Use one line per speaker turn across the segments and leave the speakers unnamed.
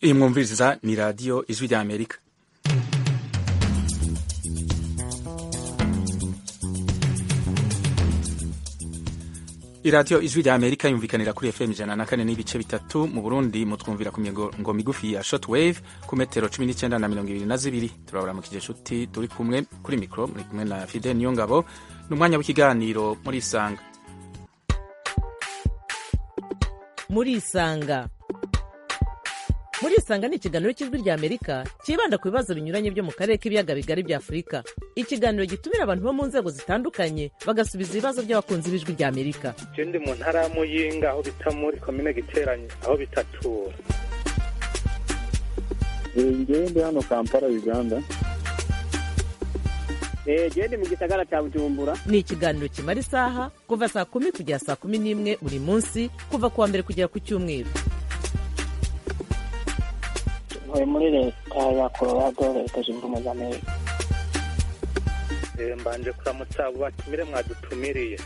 iyi mwumviriza ni radiyo ijwi rya amerika iradiyo ijwi rya amerika yumvikanira kuri fm ijana na kane n'ibice bitatu mu burundi mutwumvira ku migongo migufi ya short wave ku metero cumi n'icyenda na mirongo ibiri na zibiri turabaramukije inshuti turi kumwe kuri mikoro muri kumwe na fidel niyongabo ni umwanya w'ikiganiro muri isanga
muri isanga muri isanga ni ikiganiro cy'ijwi rya amerika cyibanda ku bibazo binyuranye byo mu karere k'ibiyaga bigari bya afurika ikiganiro gitumira abantu bo mu nzego zitandukanye bagasubiza ibibazo by'abakunzi b'ijwi rya amerika
ndi mu ntara ya muyinga aho bita muri komine giteranye aho bitatura
ngewe ndi hano kampala uganda
genda mu gisagara cya bujumbura
ni ikiganiro kimara isaha kuva saa kumi kugera saa kumi n'imwe buri munsi kuva ku wa mbere kugera ku cyumweru
ntuye muri leta ya colorado leta zunze ubumwe za amerika
mbanje kuramutsa abo batumire mwadutumiriye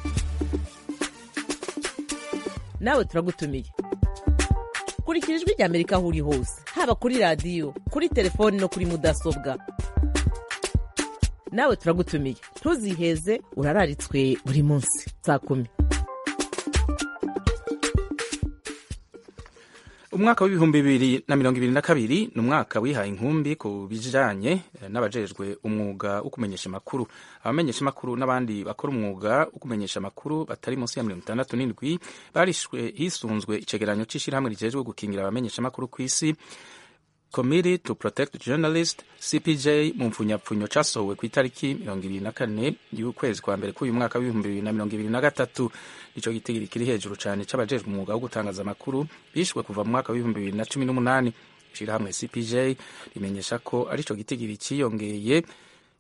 nawe turagutumiye kurikira ijwi rya amerika aho uri hose haba kuri radiyo kuri telefoni no kuri mudasobwa nawe turagutumiye ntuziheze urararitswe buri munsi saa kumi
umwaka w'ibihumbi bibiri na mirongo ibiri na kabiri ni umwaka wihaye inkumbi ku bijanye eh, n'abajejwe umwuga wo kumenyesha amakuru abamenyesha amakuru n'abandi bakora umwuga wo kumenyesha amakuru batari munsi ya mirongo itandatu n'indwi barishwe hisunzwe icegeranyo c'ishirahamwe rijejwe gukingira abamenyesha amakuru kw'isi Committee to Protect Journalists CPJ mu mpfunyapfunyo casohowe ku itariki mirongo ibiri na kane y'ukwezi kwa mbere k'uyu mwaka w'ibihumbi bibiri na mirongo ibiri na gatatu ico gitigiri kiri hejuru cane c'abajejwe umwuga wo gutangaza amakuru bishwe kuva mu mwaka w'ibihumbi bibiri na cumi n'umunani ishirahamwe CPJ rimenyesha ko ari ico gitigiri ciyongeye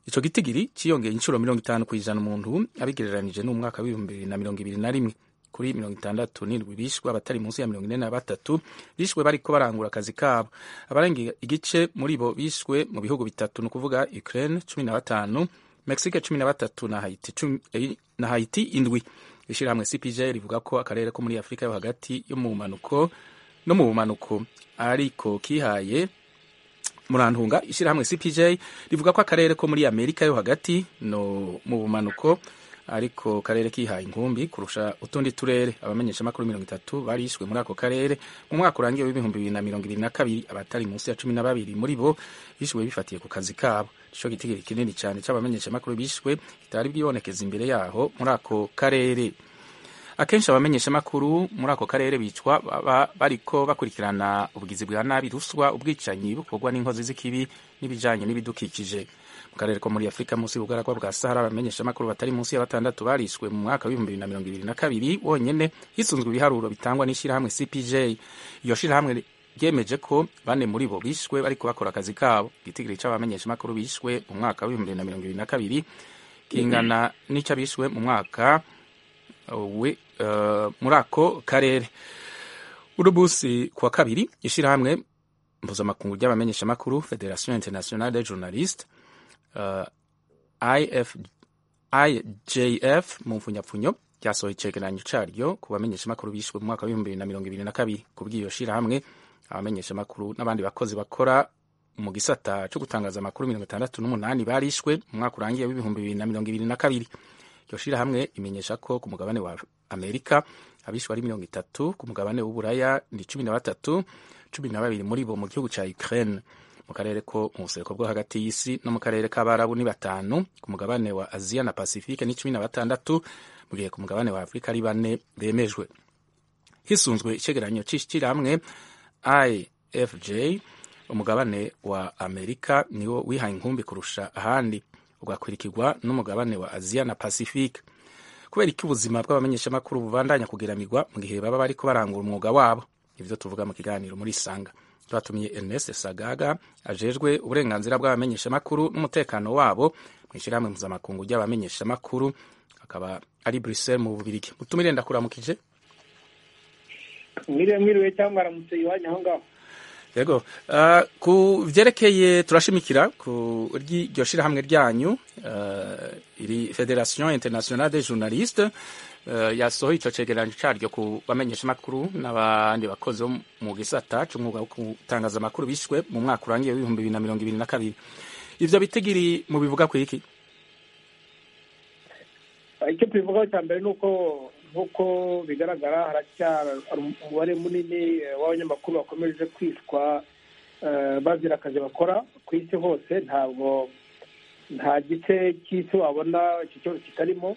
ico gitigiri ciyongeye incuro mirongo itanu kw'ijana umuntu abigereranije n'umwaka w'ibihumbi bibiri na mirongo ibiri na rimwe kuri mirongo itandatu n'indwi bishwe abatari munsi ya mirongo ine na batatu bishwe bariko barangura akazi kabo abarenga igice muri bo bishwe mu bihugu bitatu ni ukuvuga ukraine cumi na batanu mexique cumi na batatu na haiti, cumi, eh, na haiti indwi ishirahamwe cpj rivuga ko akarere ko muri afurika yo hagati yo mu mpanuko no mu bumanuko ariko kihaye murantunga ishirahamwe cpj rivuga ko akarere ko muri amerika yo hagati no mu bumanuko ariko karere kihaye inkumbi kurusha utundi turere abamenyesha makuru mirongo itatu barishwe muri ako karere mu mwaka urangiye w'ibihumbi bibiri na mirongo ibiri na kabiri abatari munsi ya cumi na babiri muri bo bishwe bifatiye ku kazi kabo ico gitigiri kinini cyane c'abamenyesha makuru bishwe kitari bwibonekeza imbere yaho muri ako karere akenshi abamenyesha makuru muri ako karere bicwa baba bariko bakurikirana ubugizi bwa nabi ruswa ubwicanyi bukorwa n'inkozi z'ikibi n'ibijanye n'ibidukikije karere ko muri afurika munsi y'ubugaragwa bwa sahara abamenyesha amakuru batari munsi ya batandatu barishwe mu mwaka w'ibihumbi bibiri na mirongo ibiri na kabiri wonyene hisunzwe ibiharuro bitangwa n'ishirahamwe cpj iyo shirahamwe ryemeje ko bane muri bo bishwe bariko bakora akazi kabo igitigiri c'abamenyesha amakuru bishwe mu mwaka w'ibihumbi bibiri na mirongo ibiri na kabiri kingana n'ico bishwe mu mwaka uh, we, uh, muri ako karere urubusi kuwa kabiri ishirahamwe mpuzamakungu ry'abamenyesha amakuru federation internationale des journalistes uh, IF, IJF mu mfunyapfunyo ryasohoye icegeranyo caryo ku bamenyeshamakuru bishwe mu mwaka w'ibihumbi bibiri na mirongo ibiri na kabiri ku bw'iyo shirahamwe abamenyeshamakuru n'abandi bakozi bakora mu gisata co gutangaza amakuru mirongo itandatu n'umunani barishwe mu mwaka urangiye w'ibihumbi bibiri na mirongo ibiri na kabiri iryo shirahamwe imenyesha ko ku mugabane wa amerika abishwe ari mirongo itatu ku mugabane w'uburaya ni cumi na batatu cumi na babiri muri bo mu gihugu ca ukraine mu karere ko mu busereko bwo hagati y'isi no mu karere k'abarabu ni batanu ku mugabane wa aziya na pasifike ni cumi na batandatu mu gihe ku mugabane wa afurika ari bane bemejwe hisunzwe icegeranyo c'ishirahamwe ifj umugabane wa amerika niwo wihaye inkumbi kurusha ahandi ugakurikirwa n'umugabane wa aziya na pasifike kubera iki ubuzima bw'abamenyeshamakuru bubandanya kugiramigwa mu gihe baba bariko barangura umwuga wabo ivyo tuvuga mu kiganiro muri sanga turatumiye Ernest Sagaga ajejwe uburenganzira bw'abamenyeshamakuru n'umutekano wabo mu ishyirahamwe mpuzamakungu ry'abamenyeshamakuru akaba ari Bruxelles mu Bubirigi mutumire ndakuramukije
mwiriwe mwiriwe cyangwa aramutse iwanyu aho ngaho
yego Ah, ku vyerekeye turashimikira ku ry'iryo shirahamwe ryanyu ah, iri federation internationale des journalistes ah, yasohoye ico cegeranyo caryo ku bamenyesha makuru n'abandi bakozi bo mu gisata c'umwuga wo gutangaza amakuru bishwe mu mwaka urangiye w'ibihumbi bibiri na mirongo ibiri na kabiri ivyo bitigiri mu bivuga kwiki
icyo tubivugaho cya mbere ni uko nk'uko bigaragara haracyari umubare munini eh, w'abanyamakuru bakomeje kwicwa eh, bazira akazi bakora ku isi hose ntabwo nta gice cy'isi wabona iki kibazo kitarimo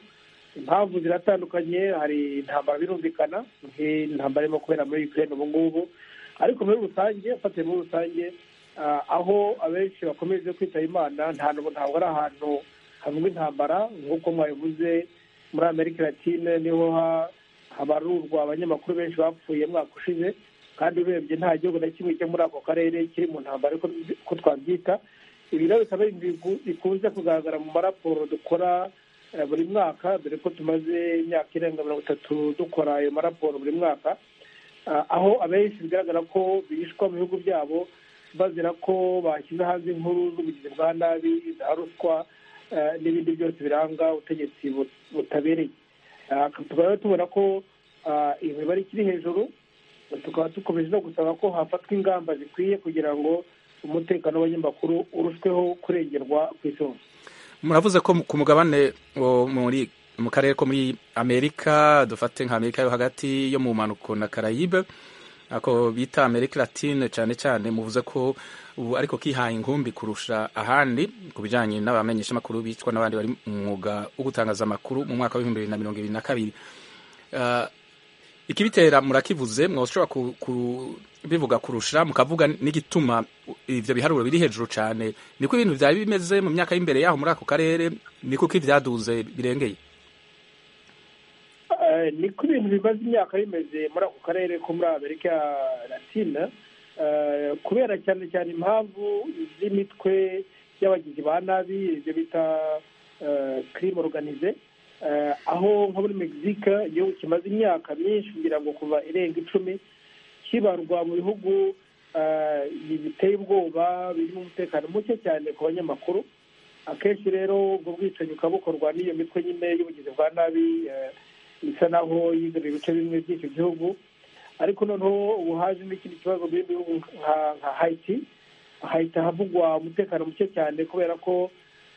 impamvu ziratandukanye hari intambara birumvikana nk'intambara irimo kubera muri ukraine ubu ngubu ariko muri rusange ufatiye muri rusange ah, aho abenshi bakomeje kwitaba imana nta n'ubu- ntabwo ari ahantu havuga intambara nk'uko mwabivuze muri amerika latine niho ha- habarurwa abanyamakuru benshi bapfuye mwaka ushize kandi urebye nta gihugu na kimwe cyo muri ako karere kiri mu ntambara ariko ko twabyita ibi rero bikaba ari ibintu bikunze kugaragara mu maraporo dukora eh, buri mwaka dore ko tumaze imyaka irenga mirongo itatu dukora ayo maraporo buri mwaka Ah, aho abenshi bigaragara ko bishwa mu bihugu byabo bazira ko bashyize hanze inkuru z'ubugizi bwa nabi za ruswa eh, n'ibindi byose biranga ubutegetsi bu- butabereye Ah, tukaba rero tubona ko ah, iyo mibare ikiri hejuru tukaba dukomeje no gusaba ko hafatwa ingamba zikwiye kugira ngo umutekano w'abanyamakuru urushweho kurengerwa ku isi hose
muravuze ko ku mugabane wo muri mu karere ko muri amerika dufate nka amerika yo hagati yo mu mpanuko na karayibe ako bita amerika latine cyane cyane muvuze ko ubu ariko kihaye inkumbi kurusha ahandi ku bijyanye n'abamenyeshamakuru bicwa n'abandi bari mu mwuga wo gutangaza amakuru mu mwaka w'ibihumbi bibiri na mirongo ibiri na kabiri Ah, ikibitera murakivuze mwashobora ku- ku- bivuga kurusha mukavuga n'igituma ivyo biharuro biri hejuru cane niko ibintu vyari bimeze mu myaka y'imbere yaho muri ako karere niko ko ivyaduze birengeye
Eh, niko ibintu bimaze imyaka bimeze muri ako karere ko muri amerika latina Eh, kubera cyane cyane impamvu z'imitwe y'abagizi ba nabi ibyo bita crime organize Eh, aho nka muri mexique igihugu kimaze imyaka myinshi kugira ngo kuva irenga icumi kibarwa mu bihugu eh, biteye ubwoba birimo umutekano muke cyane ku banyamakuru akenshi rero ubwo bwicanyi bukaba bukorwa n'iyo mitwe nyine y'ubugizi bwa nabi eh, isa naho yigaruriye ibice bimwe by'icyo gihugu ariko noneho ubu haje n'ikindi kibazo mu bindi bihugu nka nka hayiti hayiti ahavugwa umutekano muke cyane kubera ko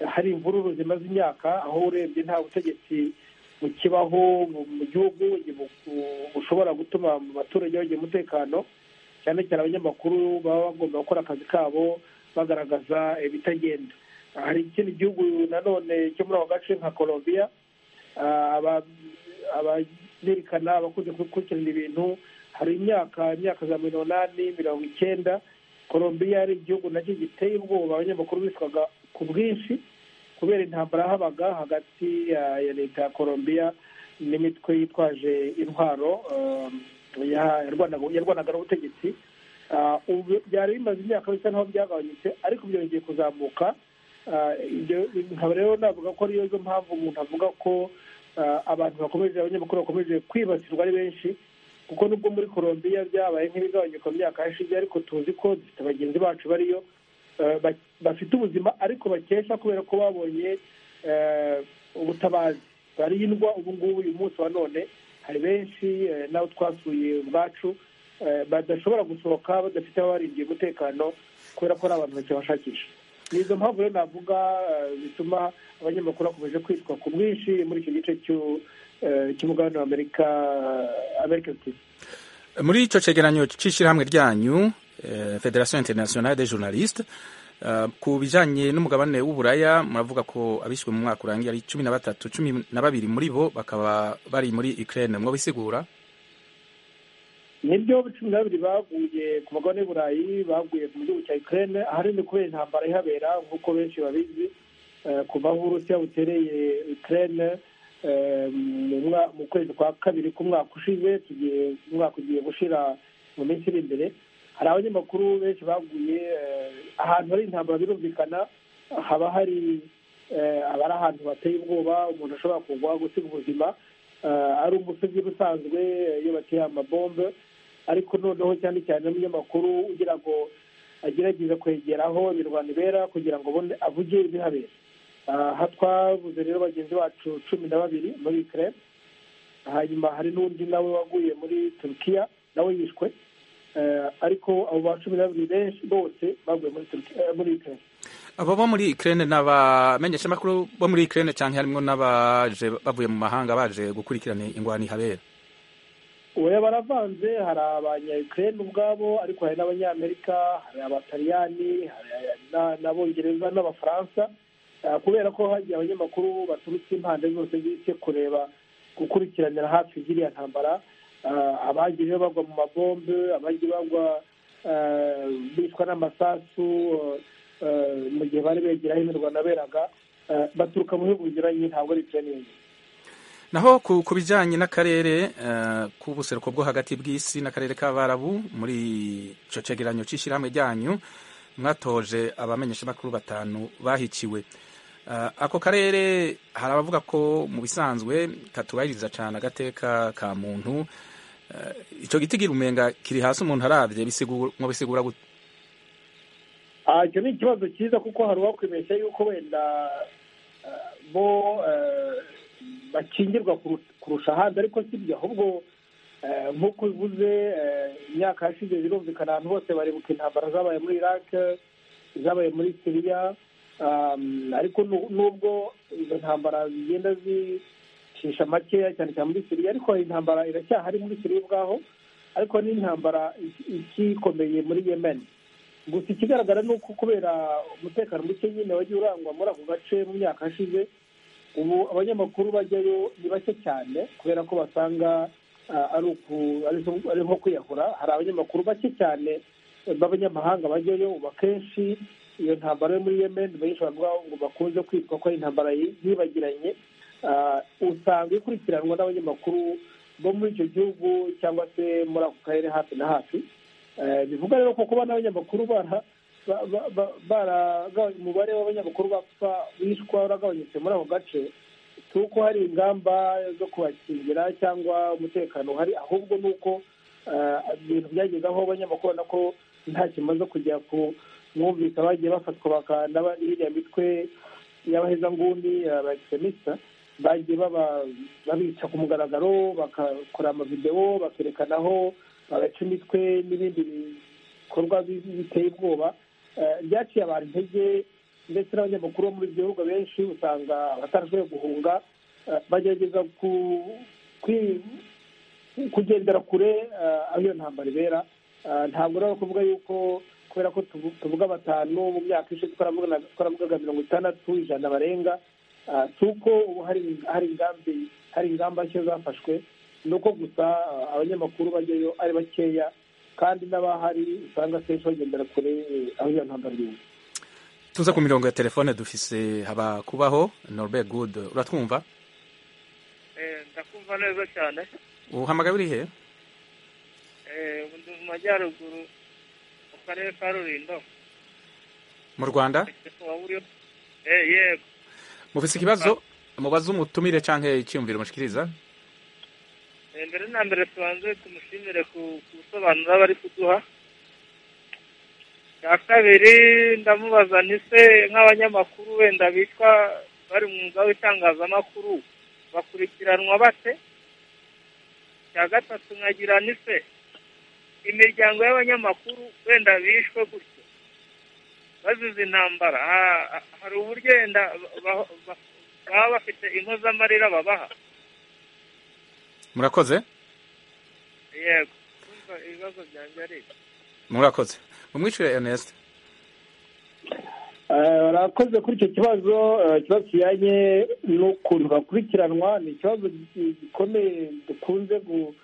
hari imvururu zimaze imyaka aho urebye nta butegetsi bukibaho mu- mu gihugu bu- bushobora gutuma mu baturage bagira umutekano cyane cyane abanyamakuru baba bagomba gukora akazi kabo bagaragaza ibitagenda hari ikindi gihugu nanone cyo muri ako gace nka colombia Ah, aba- abazerekana abakunze gukurikirana ibintu hari imyaka imyaka za mirongo inani mirongo icyenda colombia yari igihugu nacyo giteye ubwoba abanyamakuru bicwaga ku bwinshi kubera intambara habaga hagati ya ya leta ya colombia n'imitwe yitwaje intwaro um, ya- yarwanaga- yarwanaga n'ubutegetsi Ah, ubu byari bimaze imyaka bisa n'aho byagabanyutse ariko byongeye kuzamuka Ah, ibyo- nkaba rero navuga ko ariyo zo mpamvu umuntu avuga ko ah, abantu bakomeje abanyamakuru bakomeje kwibasirwa ari benshi kuko nubwo muri colombia byabaye nk'ibigabanyuka mu myaka yashize ariko tuzi ko dufite bagenzi bacu bariyo ah, ba- bafite ubuzima ariko bakesha kubera ko babonye ah, ubutabazi barindwa ubu ngubu uyu munsi wa none hari benshi eh, n'abo twasuye ubwacu eh, badashobora gusohoka badafite ababarindiye umutekano kubera ko ari abantu bakibashakisha ni izo mpamvu rero navuga eh, zituma abanyamakuru bakomeje kwitwa ku bwinshi muri icyo gice cy'u- eh, cy'umugabane wa amerika amerika Latine.
muri ico cegeranyo c'ishirahamwe ryanyu eh, federation internationale des journalistes eh, ku bijanye n'umugabane w'uburaya muravuga ko abishwe mu mwaka urangiye ari cumi na batatu cumi na babiri muri bo bakaba bari muri ukraine mwabisigura
nibyo cumi na babiri baguye ku mugabane w'i burayi baguye mu gihugu cya ukraine ahanini kubera intambara ihabera nk'uko benshi babizi eh, kuva aho uburusiya butereye ukraine eh, mu mwa- mu kwezi kwa kabiri k'umwaka ushize tugiye umwaka ugiye gushira mu minsi iri imbere hari abanyamakuru benshi baguye eh, ahantu hari intambara birumvikana haba hari eh, aba ari ahantu bateye ubwoba umuntu ashobora kugwa gusiga ubuzima eh, ari umusozi rusanzwe eh, iyo bateye amabombe ariko noneho cyane cyane n'umunyamakuru ugira ngo agerageza kwegeraho imirwano ibera kugira ngo abone avuge ibihabera aha twabuze rero bagenzi bacu cumi na babiri muri ukraine hanyuma hari n'undi nawe waguye muri turukiya nawe yishwe Eh, ariko abo ba cumi na babiri benshi bose baguye muri Turkiya- eh, muri ukraine
abo bo muri Ukraine n'abamenyesha makuru bo muri Ukraine cyangwa harimo n'abaje bavuye mu mahanga baje gukurikirana ingwani habera
oya baravanze hari abanyayukrene ubwabo ariko hari n'abanyamerika hari abataliyani hari na- n'abongereza n'abafaransa Ah, kubera ko hagiye abanyamakuru baturutse impande zose z'isi kureba gukurikiranira hafi ziriya ntambara Ah, abagiye bagwa mu mabombe abagiye bagwa ah, bicwa n'amasasu ah, mu gihe bari begera aho imirwano beraga baturuka mu bihugu binyuranye ntabwo ari ukraine yonyine
naho ku, ku bijyanye n'akarere eh, k'ubuseruko bwo hagati bw'isi n'akarere k'abarabu muri icyo cegeranyo cy'ishyirahamwe ryanyu mwatoje abamenyesha makuru batanu bahiciwe Eh, ako karere hari abavuga ko mu bisanzwe katubahiriza cyane agateka ka muntu Eh, ico gitigira umenga kiri hasi umuntu aravye bisigura ngo bisigura gute
Ah, icyo ni ikibazo cyiza kuko hari uwakwibeshya yuko wenda ah, bo eh, bakingirwa kuru- kurusha ahandi ariko si byo ahubwo eh, nk'uko bivuze eh, imyaka yashize birumvikana ahantu hose baribuka intambara zabaye muri iraq zabaye muri siriya um, ariko nu- nubwo izo ntambara zigenda zicisha makeya cyane cyane muri siriya ariko intambara iracyahari muri siriya ubwaho ariko ni intambara iki- ikikomeye muri yemen gusa ikigaragara ni uko kubera umutekano muke nyine wagiye urangwa muri ako gace mu myaka yashize ubu abanyamakuru bajyayo ni bake cyane kubera ko basanga ah, ari uku- ari zo- ari nko kwiyahura hari abanyamakuru bake cyane eh, b'abanyamahanga bajyayo ubu akenshi iyo ntambara yo muri yemen benshi bavuga ngo bakunze kwitwa ko ari intambara yi- yibagiranye Ah, usanga ikurikiranwa n'abanyamakuru bo muri icyo gihugu cyangwa se muri ako karere hafi na hafi Eh, bivuga rero ko kuba n'abanyamakuru bara ba- ba- ba- baragabanyi- umubare w'abanyamakuru bapfa bishwa waragabanyutse muri ako gace si uko hari ingamba zo kubakingira cyangwa umutekano uhari ahubwo ni uko eh, ibintu byageze aho abanyamakuru ubona ko nta kimaze kujya ku mwumvika bagiye bafatwa bakanda iriya mitwe y'abahezanguni aba egisemisita bagiye baba- babica ku mugaragaro bagakora amavidewo bakerekanaho bagaca imitwe n'ibindi bikorwa bi- biteye ubwoba Eh, byaciye abantu intege ndetse n'abanyamakuru bo muri ibyo bihugu benshi usanga batarashoboye guhunga eh, bagerageza ku kwi- kugendera kure eh, aho iyo ntambara ibera Eh, ntabwo rero kuvuga yuko kubera ko tuvu- tuvuga batanu mu myaka ishize twaravuga twaravugaga mirongo itandatu ijana barenga Ah, si uko ubu hari hari ingambi hari ingamba nshya zafashwe ni uko gusa ah, abanyamakuru bajyayo ari bakeya kandi n'abahari usanga akenshi bagendera kure eh, aho iyo ntambara iri
tuza ku mirongo ya telefone dufise haba kubaho Norbert Good uratwumva
ndakumva neza cyane
uhamagaye uri he
Eh, ubu ndi mu majyaruguru mu karere ka rulindo
mu Rwanda
waba uriho Eh, yego
mufise ikibazo mubaze umutumire canke icyumviro mushikiriza
Eh, mbere na mbere tubanze tumushimire ku ku busobanuro bari kuduha cya kabiri ndamubaza ni se nk'abanyamakuru wenda bitwa bari mu mwuga w'itangazamakuru bakurikiranwa bate cya gatatu nkagira ni se imiryango y'abanyamakuru wenda bishwe gutyo bazize intambara ha- ha- hari uburyo wenda ba- ba- baba bafite impozamarira babaha
murakoze
yego kumva ibibazo byanjye ari ibi.
murakoze mumwishyure Ernest
Eh, barakoze kuri icyo kibazo eh, ikibazo kijyanye n'ukuntu bakurikiranwa ni ikibazo gi- gikomeye dukunze gu-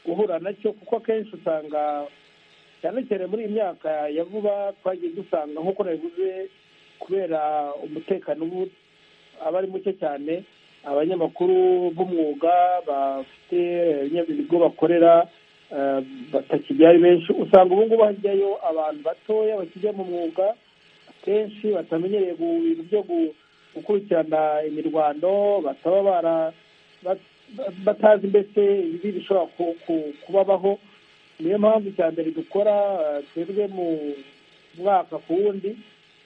guhura nacyo kuko akenshi usanga cyane cyane muri iyi myaka ya vuba twagiye dusanga nk'uko nabivuze kubera umutekano ubu aba ari muke cyane abanyamakuru b'umwuga bafite eh, ibigo bakorera eh, batakijya ari benshi usanga ubu ngubu hajyayo abantu batoya bakijya mu mwuga kenshi batamenyereye mu bintu byo gu- gukurikirana imirwano bataba bara bat- batazi mbese ibibi bishobora ku- ku- kubabaho niyo mpamvu icya mbere dukora eh, twebwe mu mwaka ku wundi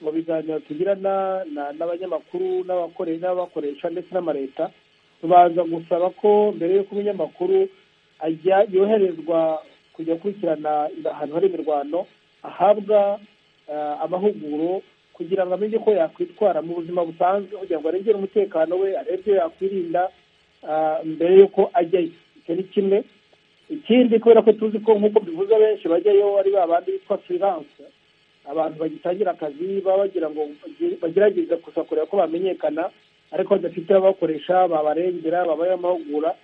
mu biganiro tugirana na- n'abanyamakuru n'abakoresha n'abakoresha ndetse n'amaleta tubanza gusaba ko mbere y'uko umunyamakuru ajya yoherezwa kujya akurikirana ahantu hari imirwano ahabwa eh, amahuguro kugira ngo amenye ko yakwitwara mu buzima busanzwe kugira ngo arengere umutekano we arebe ibyo yakwirinda ah, mbere y'uko ajyayo icyo ni kimwe ikindi kubera ko tuzi ko nk'uko bivuze benshi bajyayo ari ba bandi bitwa freelance abantu bagitangira akazi baba bagira ngo bagire- bagerageze gusa kureba ko bamenyekana ariko badafite ababakoresha babarengera babaye amahugura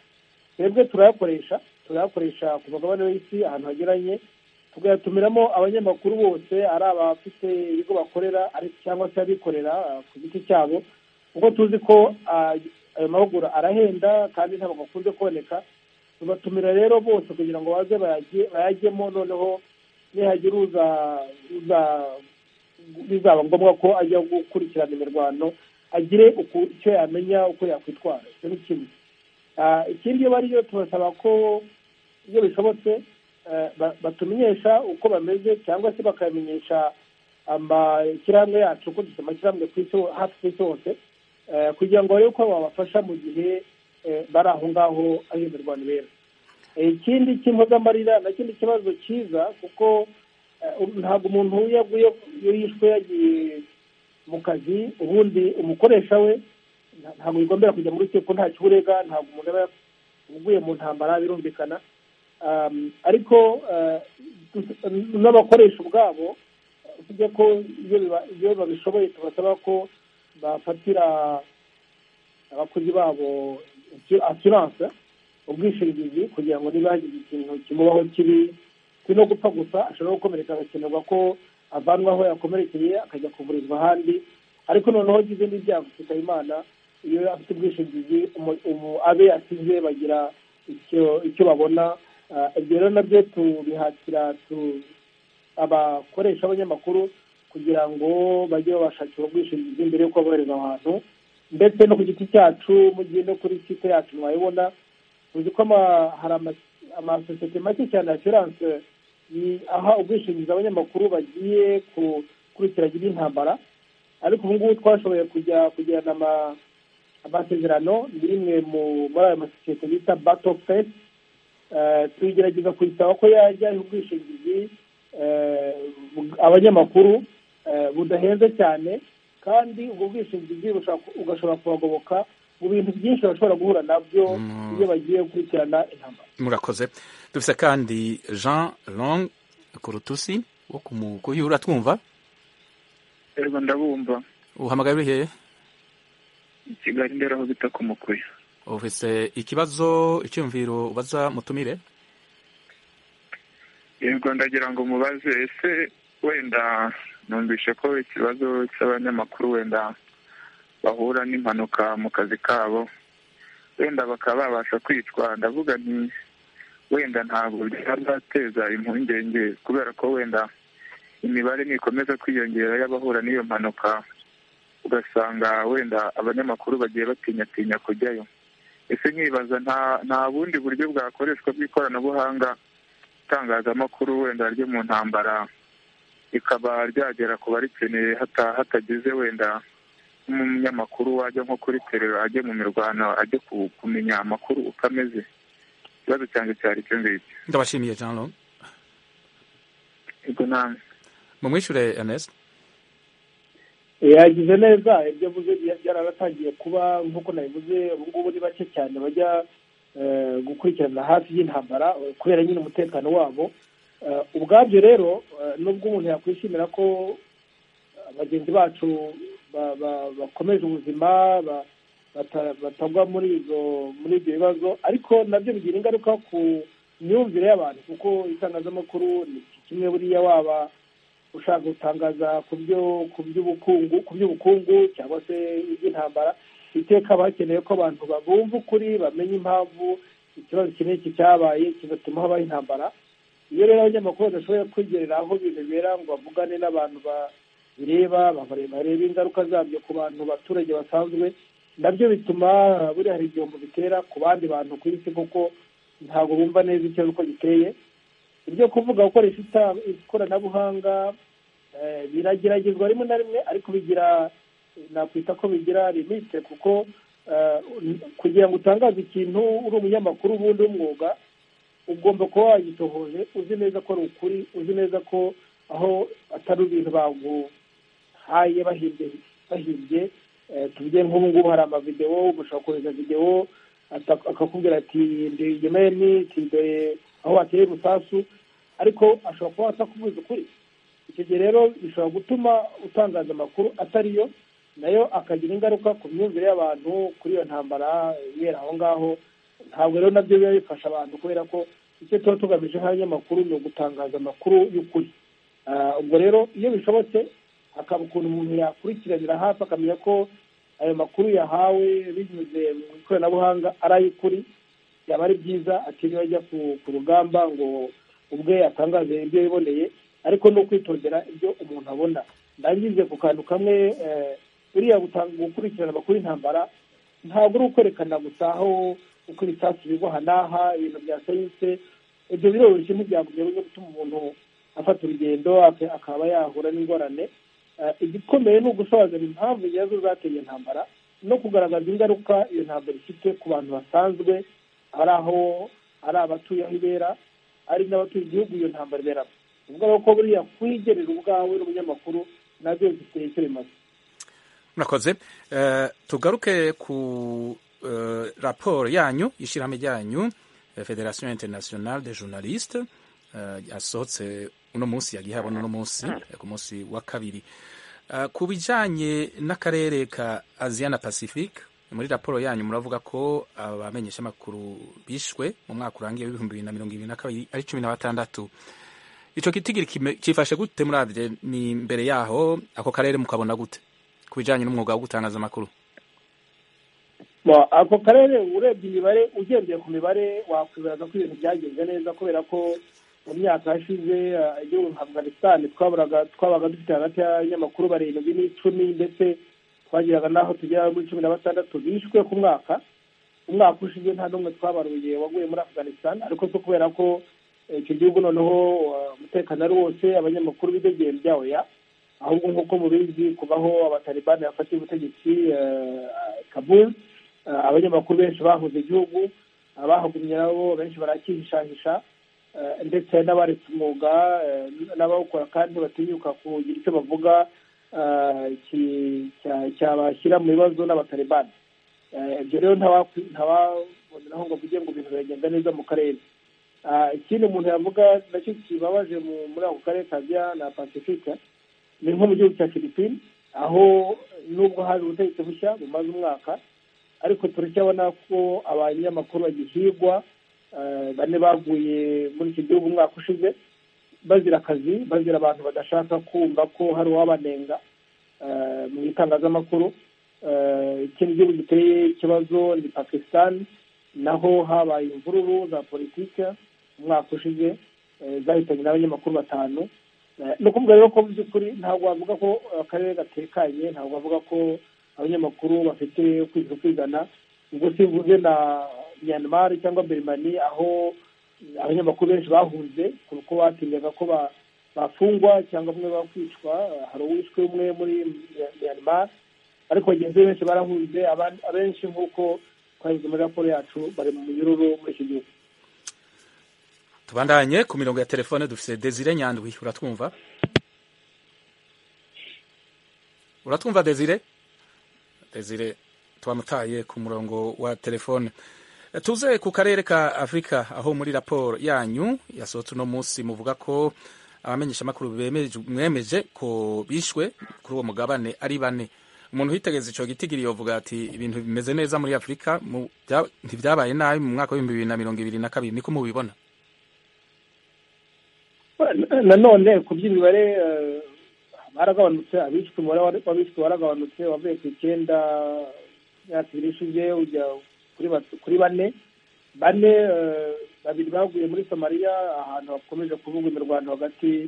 twebwe turayakoresha turayakoresha ku mugabane w'isi ahantu hageranye tugatumiramo abanyamakuru bose ari abafite ibigo bakorera ariko cyangwa se abikorera ah, ku giti cyabo kuko tuzi ko ah, ayo mahugura arahenda kandi ntabwo akunze kuboneka tubatumira rero bose kugira ngo baze bayajye- bayajyemo noneho nihagira uza uza bizaba ngombwa ko ajya gukurikirana imirwano agire uku- icyo yamenya uko yakwitwara icyo ni kimwe Ah, ikindi iyo bariyo tubasaba ko iyo bishobotse eh, ba- batumenyesha uko bameze cyangwa se bakamenyesha amashyirahamwe yacu ko dufite amashyirahamwe ku isi ho- hafi ku isi hose eh, kugira ngo barebe uko babafasha mu gihe eh, bari aho ngaho aho imirwano ibera Eh, ikindi cy'impozamarira nacyo ni ikibazo cyiza kuko eh, ubu ntabwo umuntu iyo aguye iyo yishwe yagiye mu kazi ubundi umukoresha we nta- ntabwo bigombera kujya mu rukiko nta kiburega ntabwo umuntu aba uguye mu ntambara birumvikana Um, ariko eh, n'abakoresha ubwabo usibye ko iyo biba- iyo babishoboye tubasaba ko bafatira abakozi babo asiranse ubwishingizi kugira ngo niba hagize ikintu kimubaho kibi si no gupfa gusa ashobora gukomereka agakenerwa ko avanwa aho yakomerekeye akajya kuvurizwa ahandi ariko noneho agize n'ibyago kitaba imana iyo afite ubwishingizi umu- umu- abe yasize bagira icyo icyo babona Ah, ibyo rero nabyo tubihatira tu- abakoresha b'abanyamakuru kugira ngo bajye babashakira ubwishingizi mbere y'uko bohereza ahantu ndetse no ku giti cyacu mugiye no kuri site yacu mwayibona tuzi ko ama- hari ama- amasosiyete make cyane asiranse aha ubwishingizi abanyamakuru bagiye gukurikirana intambara ariko ubu ngubu twashoboye kujya kugirana ama- amasezerano ni rimwe mu- muri ayo masosiyete bita bato fesi tugerageza kuyisaba ko yajya iha ubwishingizi eh, bw- abanyamakuru eh, budahenze cyane kandi ubwo bwishingizi bushobora- ugashobora kubagoboka mu bintu byinshi bashobora guhura nabyo
Mm.
iyo bagiye gukurikirana intambara
murakoze dufise kandi jean long kurutusi wo kumukuyu uratwumva
Ego ndabumva
uhamagaye uri hehe
i Kigali ndera aho bita ku Mukuya
ufise ikibazo icyumviro ubaza mutumire
yego ndagira ngo mubaze ese wenda numvishe ko ikibazo cy'abanyamakuru wenda bahura n'impanuka mu kazi kabo wenda bakaba babasha kwicwa ndavuga nti wenda ntabwo byazateza impungenge kubera ko wenda imibare nikomeza kwiyongera y'abahura n'iyo mpanuka ugasanga wenda abanyamakuru bagiye batinyatinya kujyayo ese nkibaza nta nta bundi buryo bwakoreshwa bw'ikoranabuhanga itangazamakuru wenda ryo mu ntambara rikaba ryagera ku barikeneye hata hatagize wenda nk'umunyamakuru wajya nko kuri terero ajye mu mirwano ajye ku- kumenya amakuru uko ameze ikibazo cyanjye cyari icyo ngicyo
ndabashimiye jean long
ubwo namwe
mumwishure ernest
yagize neza ibyo avuze bya- byararatangiye kuba nk'uko nabivuze ubu ngubu ni bake cyane bajya eh, gukurikirana hafi y'intambara eh, kubera nyine umutekano wabo Eh, ubwabyo rero eh, nubwo umuntu yakwishimira ko eh, bagenzi bacu ba- ba- bakomeje ubuzima ba- bata- batagwa muri izo muri ibyo bibazo ariko nabyo bigira ingaruka ku myumvire y'abantu kuko itangazamakuru ni kimwe buriya waba ushaka gutangaza ku byo ku by'ubukungu ku by'ubukungu cyangwa se iby'intambara iteka haba hakenewe ko abantu babumva ukuri bamenya impamvu ikibazo iki n'iki cyabaye kigatuma habaho intambara iyo rero abanyamakuru badashoboye kwigerera aho bibera ngo bavugane n'abantu ba- bireba bareba- bareba ingaruka zabyo ku bantu baturage basanzwe nabyo bituma buriya hari igihombo bitera ku bandi bantu ku isi kuko ntabwo bumva neza ikibazo uko giteye ibyo kuvuga gukoresha ita- ikoranabuhanga eh, birageragezwa rimwe na rimwe ariko bigira nakwita ko bigira limite kuko eh, kugira ngo utangaze ikintu uri umunyamakuru ubundi w'umwuga ugomba kuba wagitohoje uzi neza ko ari ukuri uzi neza ko aho atari ibintu baguhaye bahimbye bahimbye Eh, tuvuge nk'ubu ngubu hari amavidewo ugushobora kohereza videwo ata- akakubwira ati ndi yemeni ati dore aho wateye umusasu ariko ashobora kuba atakubuza ukuri icyo gihe rero bishobora gutuma utangaza amakuru atari yo nayo akagira ingaruka ku myumvire y'abantu kuri iyo ntambara ibera aho ngaho ntabwo rero nabyo biba bifasha abantu kubera ko icyo tuba tugamije nk'abanyamakuru ni ugutangaza amakuru y'ukuri Ah, ubwo rero iyo bishobotse hakaba ukuntu umuntu yakurikiranira hafi akamenya ko ayo makuru yahawe binyuze mu ikoranabuhanga ari ay'ukuri byaba ari byiza atiriwe ajya ku ku rugamba ngo ubwe atangaze ibyo yiboneye ariko no kwitondera ibyo umuntu abona ndangize ku kantu kamwe eh, buriya gutanga gukurikirana amakuru y'intambara ntabwo uri ukwerekana gusa aho uko ibisasu bigwa aha n'aha ibintu bya sayinse ibyo biroroshye ntibyagumye byo gutuma umuntu afata urugendo ak- akaba yahura n'ingorane Eh, igikomeye ni ugusobanurira impamvu nyazo zateye iyo ntambara no kugaragaza ingaruka iyo ntambara ifite ku bantu basanzwe ari aho ari abatuye aho ibera ari n'abatuye igihugu iyo ntambara iberamo ni ukuvuga ko buriya kwigerera ubwawe n'umunyamakuru nabyo bifite icyo bimaze
murakoze Eh, tugaruke ku eh, raporo yanyu ishyirahamwe ryanyu eh, federation internationale de journaliste eh, yasohotse uno munsi yagiye habona uno munsi eh, ku munsi wa kabiri Eh, ku bijyanye n'akarere ka asia na pacifique muri raporo yanyu muravuga ko abamenyeshamakuru bishwe mu mwaka urangiye w'ibihumbi bibiri na mirongo ibiri na kabiri ari cumi na batandatu icyo kitigiri kime- cyifashe gute murabye ni mbere yaho ako karere mukabona gute ku bijyanye n'umwuga wo gutangaza amakuru
Bon, ako karere urebye imibare ugendeye ku mibare wakwibaza ko ibintu byagenze neza kubera ko mu myaka yashize eh, igihugu nka afghanistan twaburaga twabaga dufite hagati y'abanyamakuru barindwi n'icumi ndetse twageraga n'aho tugera muri cumi na batandatu bishwe ku mwaka umwaka ushize nta n'umwe twabaruye waguye muri afghanistan ariko si kubera ko eh, icyo gihugu noneho eh, umutekano ari wose abanyamakuru bidegeye byawo ya ahubwo nk'uko mubizi kubaho abatalibani bafatiye ubutegetsi eh, kabul eh, abanyamakuru benshi bahuze igihugu abahagumye nabo benshi barakihishahisha eh, ndetse n'abaretse umwuga eh, n'abawukora kandi batinyuka kugira icyo bavuga eh, ki- cya- cyabashyira mu bibazo n'abatalibani Eh, ibyo rero ntawakwi- ntawaboneraho ngo avuge ngo ibintu biragenda neza mu karere Ah, ikindi umuntu yavuga nacyo kibabaje mu- muri ako karere kabya na pacifique ni nko mu gihugu cya filipine aho nubwo haje ubutegetsi bushya bumaze umwaka ariko turacyabona ko abanyamakuru bagihigwa eh, bane baguye muri iki gihugu umwaka ushize bazira akazi bazira abantu badashaka kumva ko hari uwabanenga eh, mu itangazamakuru Eh, ikindi gihugu giteye ikibazo ni pakistan naho habaye imvururu za politike umwaka ushize eh, zahitanye n'abanyamakuru batanu Eh, ni ukuvuga rero ko mu by'ukuri ntabwo wavuga ko eh, akarere gatekanye ntabwo wavuga ko abanyamakuru bafite kwiza kwizana ubwo simvuze na myanmar cyangwa berimani aho eh, abanyamakuru benshi bahunze kuko batinyaga ko ba- bafungwa cyangwa bamwe bakwicwa Eh, hari uwishwe umwe muri Mya- myanmar ariko bagenzi be benshi barahunze aban- abenshi nk'uko twabivuze muri raporo yacu bari mu munyururu muri iki gihugu
tubandanye ku mirongo ya telefone dufite desire nyandwi uratwumva uratwumva desire desire twamutaye ku murongo wa telefone Eh, tuze ku karere ka afurika aho muri raporo yanyu yasohotse uno munsi muvuga ko abamenyeshamakuru bemeje- mwemeje ko bishwe kuri uwo mugabane ari bane umuntu witegeza icyo gitigiri yovuga ati ibintu bimeze neza muri afurika mu- bya- ntibyabaye nabi mu mwaka w'ibihumbi bibiri na mirongo ibiri na kabiri niko mubibona
Na- nanone ku by'imibare eh, baragabanutse abishwe umubare wa- w'abishwe waragabanutse wavuye ku icyenda imyaka ibiri ishize ujya kuri bat- kuri bane bane eh, babiri baguye muri somaliya ahantu hakomeje kuvugwa imirwano hagati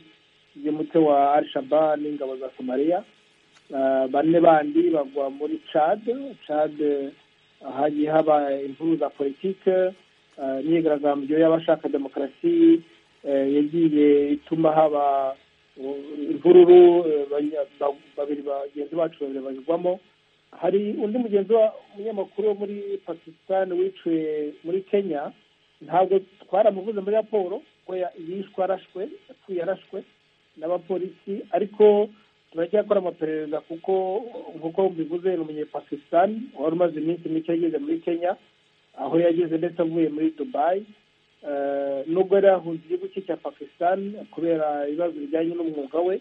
y'umutwe wa al shaba n'ingabo za somaliya Eh, bane bandi bagwa muri cad cad eh, hagiye haba imvururu za politike eh, imyigaragambyo y'abashaka demokarasi yagiye ituma haba imvururu babiri bagenzi bacu babiri banyurwamo hari undi mugenzi w'umunyamakuru wo muri pakisitani wiciwe muri kenya ntabwo twaramuvuze muri raporo ko yishwe arashwe yapfuye arashwe n'abapolisi ariko turacyakora amaperereza kuko nk'uko mbivuze ni umunyepakisitani wari umaze iminsi mike yageze muri kenya aho yageze ndetse avuye muri dubayi nubwo yari yahunze igihugu cye cya pakisitani kubera ibibazo bijyanye n'umwuga we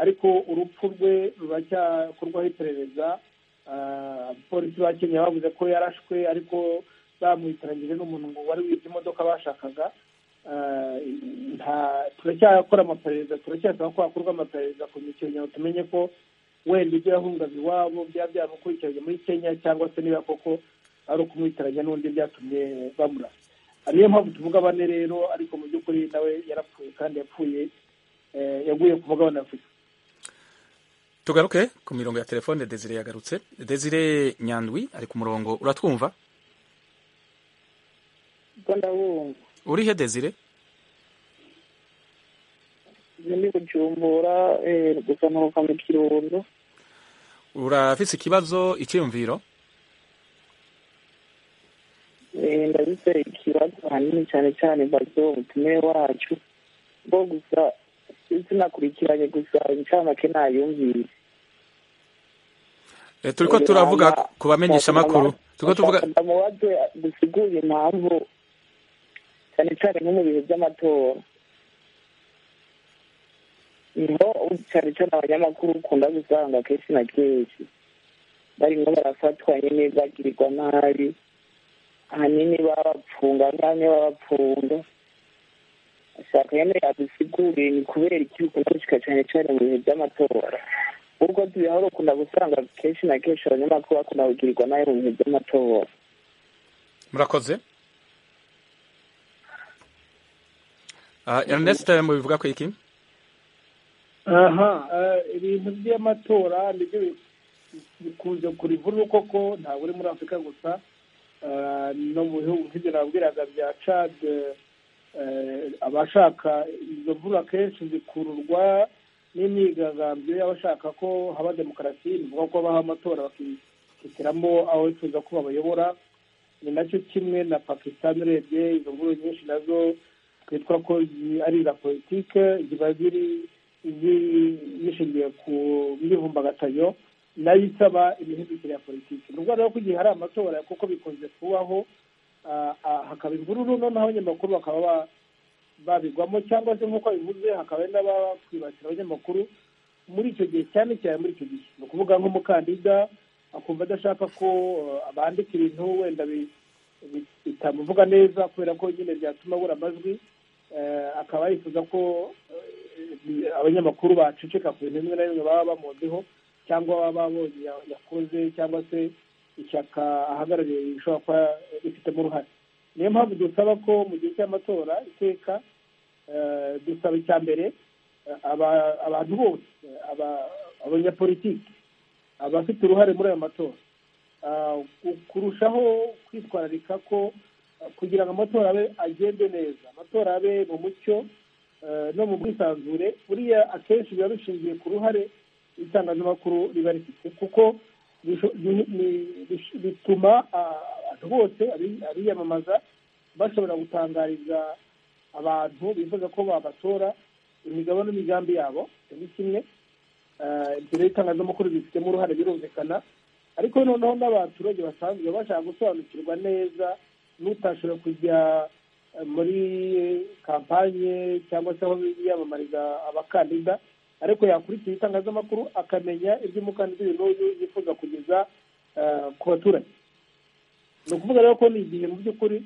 ariko urupfu rwe ruracyakorwaho iperereza abapolisi ba kenya bavuze ko yarashwe ariko bamwitiranyije n'umuntu ngo wari wibye imodoka bashakaga turacyakora amaperereza turacyasaba ko hakorwa amaperereza ku mikino tumenye ko wenda ibyo yahungaga iwabo byaba byaramukurikiranye muri kenya cyangwa se niba koko ari ukumwitiranya n'undi byatumye bamurasa niyo mpamvu tuvuga bane rero ariko mu by'ukuri nawe yarapfuye kandi yapfuye yaguye ku mugabane afurika
tugaruke ku mirongo ya telefone desire yagarutse desire nyandwi ari ku murongo uratwumva
ubwo ndabumva
urihe desire
ndi kujumbura gusa nuva mu kirundo
urafise ikibazo icyiyumviro
ndabise ikibazo hanini cyane cyane mbazo umutume wacu bo gusa sinakurikiranye gusa incamake nayumvise
Eh, turiko turavuga ku bamenyesha amakuru turiko tuvuga
ndamubaze dusiguye impamvu cyane cyane nko mu bihe by'amatora niho cyane cyane abanyamakuru ukunda gusanga kenshi na kenshi barimo barafatwa nyine bagirirwa nabi ahanini babapfunga nk'amwe babapfunga ashaka nyine yadusiguriye ni kubera iki bikunda gushika cyane cyane mu bihe by'amatora ubwo tubihora ukunda gusanga kenshi na kenshi abanyamakuru bakunda kugirirwa nabi mu bihe by'amatora
murakoze Ah, Ernest mubivuga ko iki
aha ibintu by'amatora nibyo bikunze kuri vuru koko ntabwo uri muri afurika gusa eh, no mu bihugu nk'ibyo nabwiraga bya cad abashaka izo mvura akenshi zikururwa n'imyigaragambyo y'abashaka ko haba demokarasi bivuga ko baha amatora bakihitiramo aho bifuza ko babayobora ni nacyo kimwe na pakisitani urebye izo mvura nyinshi nazo twitwa ko ari iza politike ziba ziri zishingiye ku myivumbagatano nayo isaba imihindukire ya politiki ni ukuvuga rero ko igihe hari amatora kuko bikunze kubaho hakaba imvururu noneho abanyamakuru bakaba babigwamo cyangwa se nk'uko bivuze hakaba n'abakwibasira abanyamakuru muri icyo gihe cyane cyane muri icyo gihe ni ukuvuga nk'umukandida akumva adashaka ko bandika ibintu wenda bitamuvuga neza kubera ko nyine byatuma abura amajwi akaba yifuza ko abanyamakuru baceceka ku bintu bimwe na bimwe baba bamuziho cyangwa baba babonye yakoze cyangwa se ishyaka ahagarariye rishobora kuba rifitemo uruhare niyo mpamvu dusaba ko mu gihe cy'amatora iteka dusaba icya mbere abantu bose abanyapolitiki abafite uruhare muri ayo matora kurushaho kwitwararika ko kugira ngo amatora abe agende neza amatora abe mu mucyo no mu bwisanzure buriya akenshi biba bishingiye ku ruhare itangazamakuru riba rifite kuko bituma abantu bose abiyamamaza bashobora gutangariza abantu bifuza ko babatora imigabo n'imigambi yabo ni kimwe ibyo rero itangazamakuru bifitemo uruhare birumvikana ariko noneho n'abaturage basanzwe bashaka gusobanukirwa neza n'utashobora kujya muri kampanye cyangwa se aho yiyamamariza abakandida ariko yakurikira itangazamakuru akamenya iby'umukandida n'uyu yifuza kugeza ku baturage ni ukuvuga rero ko ni igihe mu by'ukuri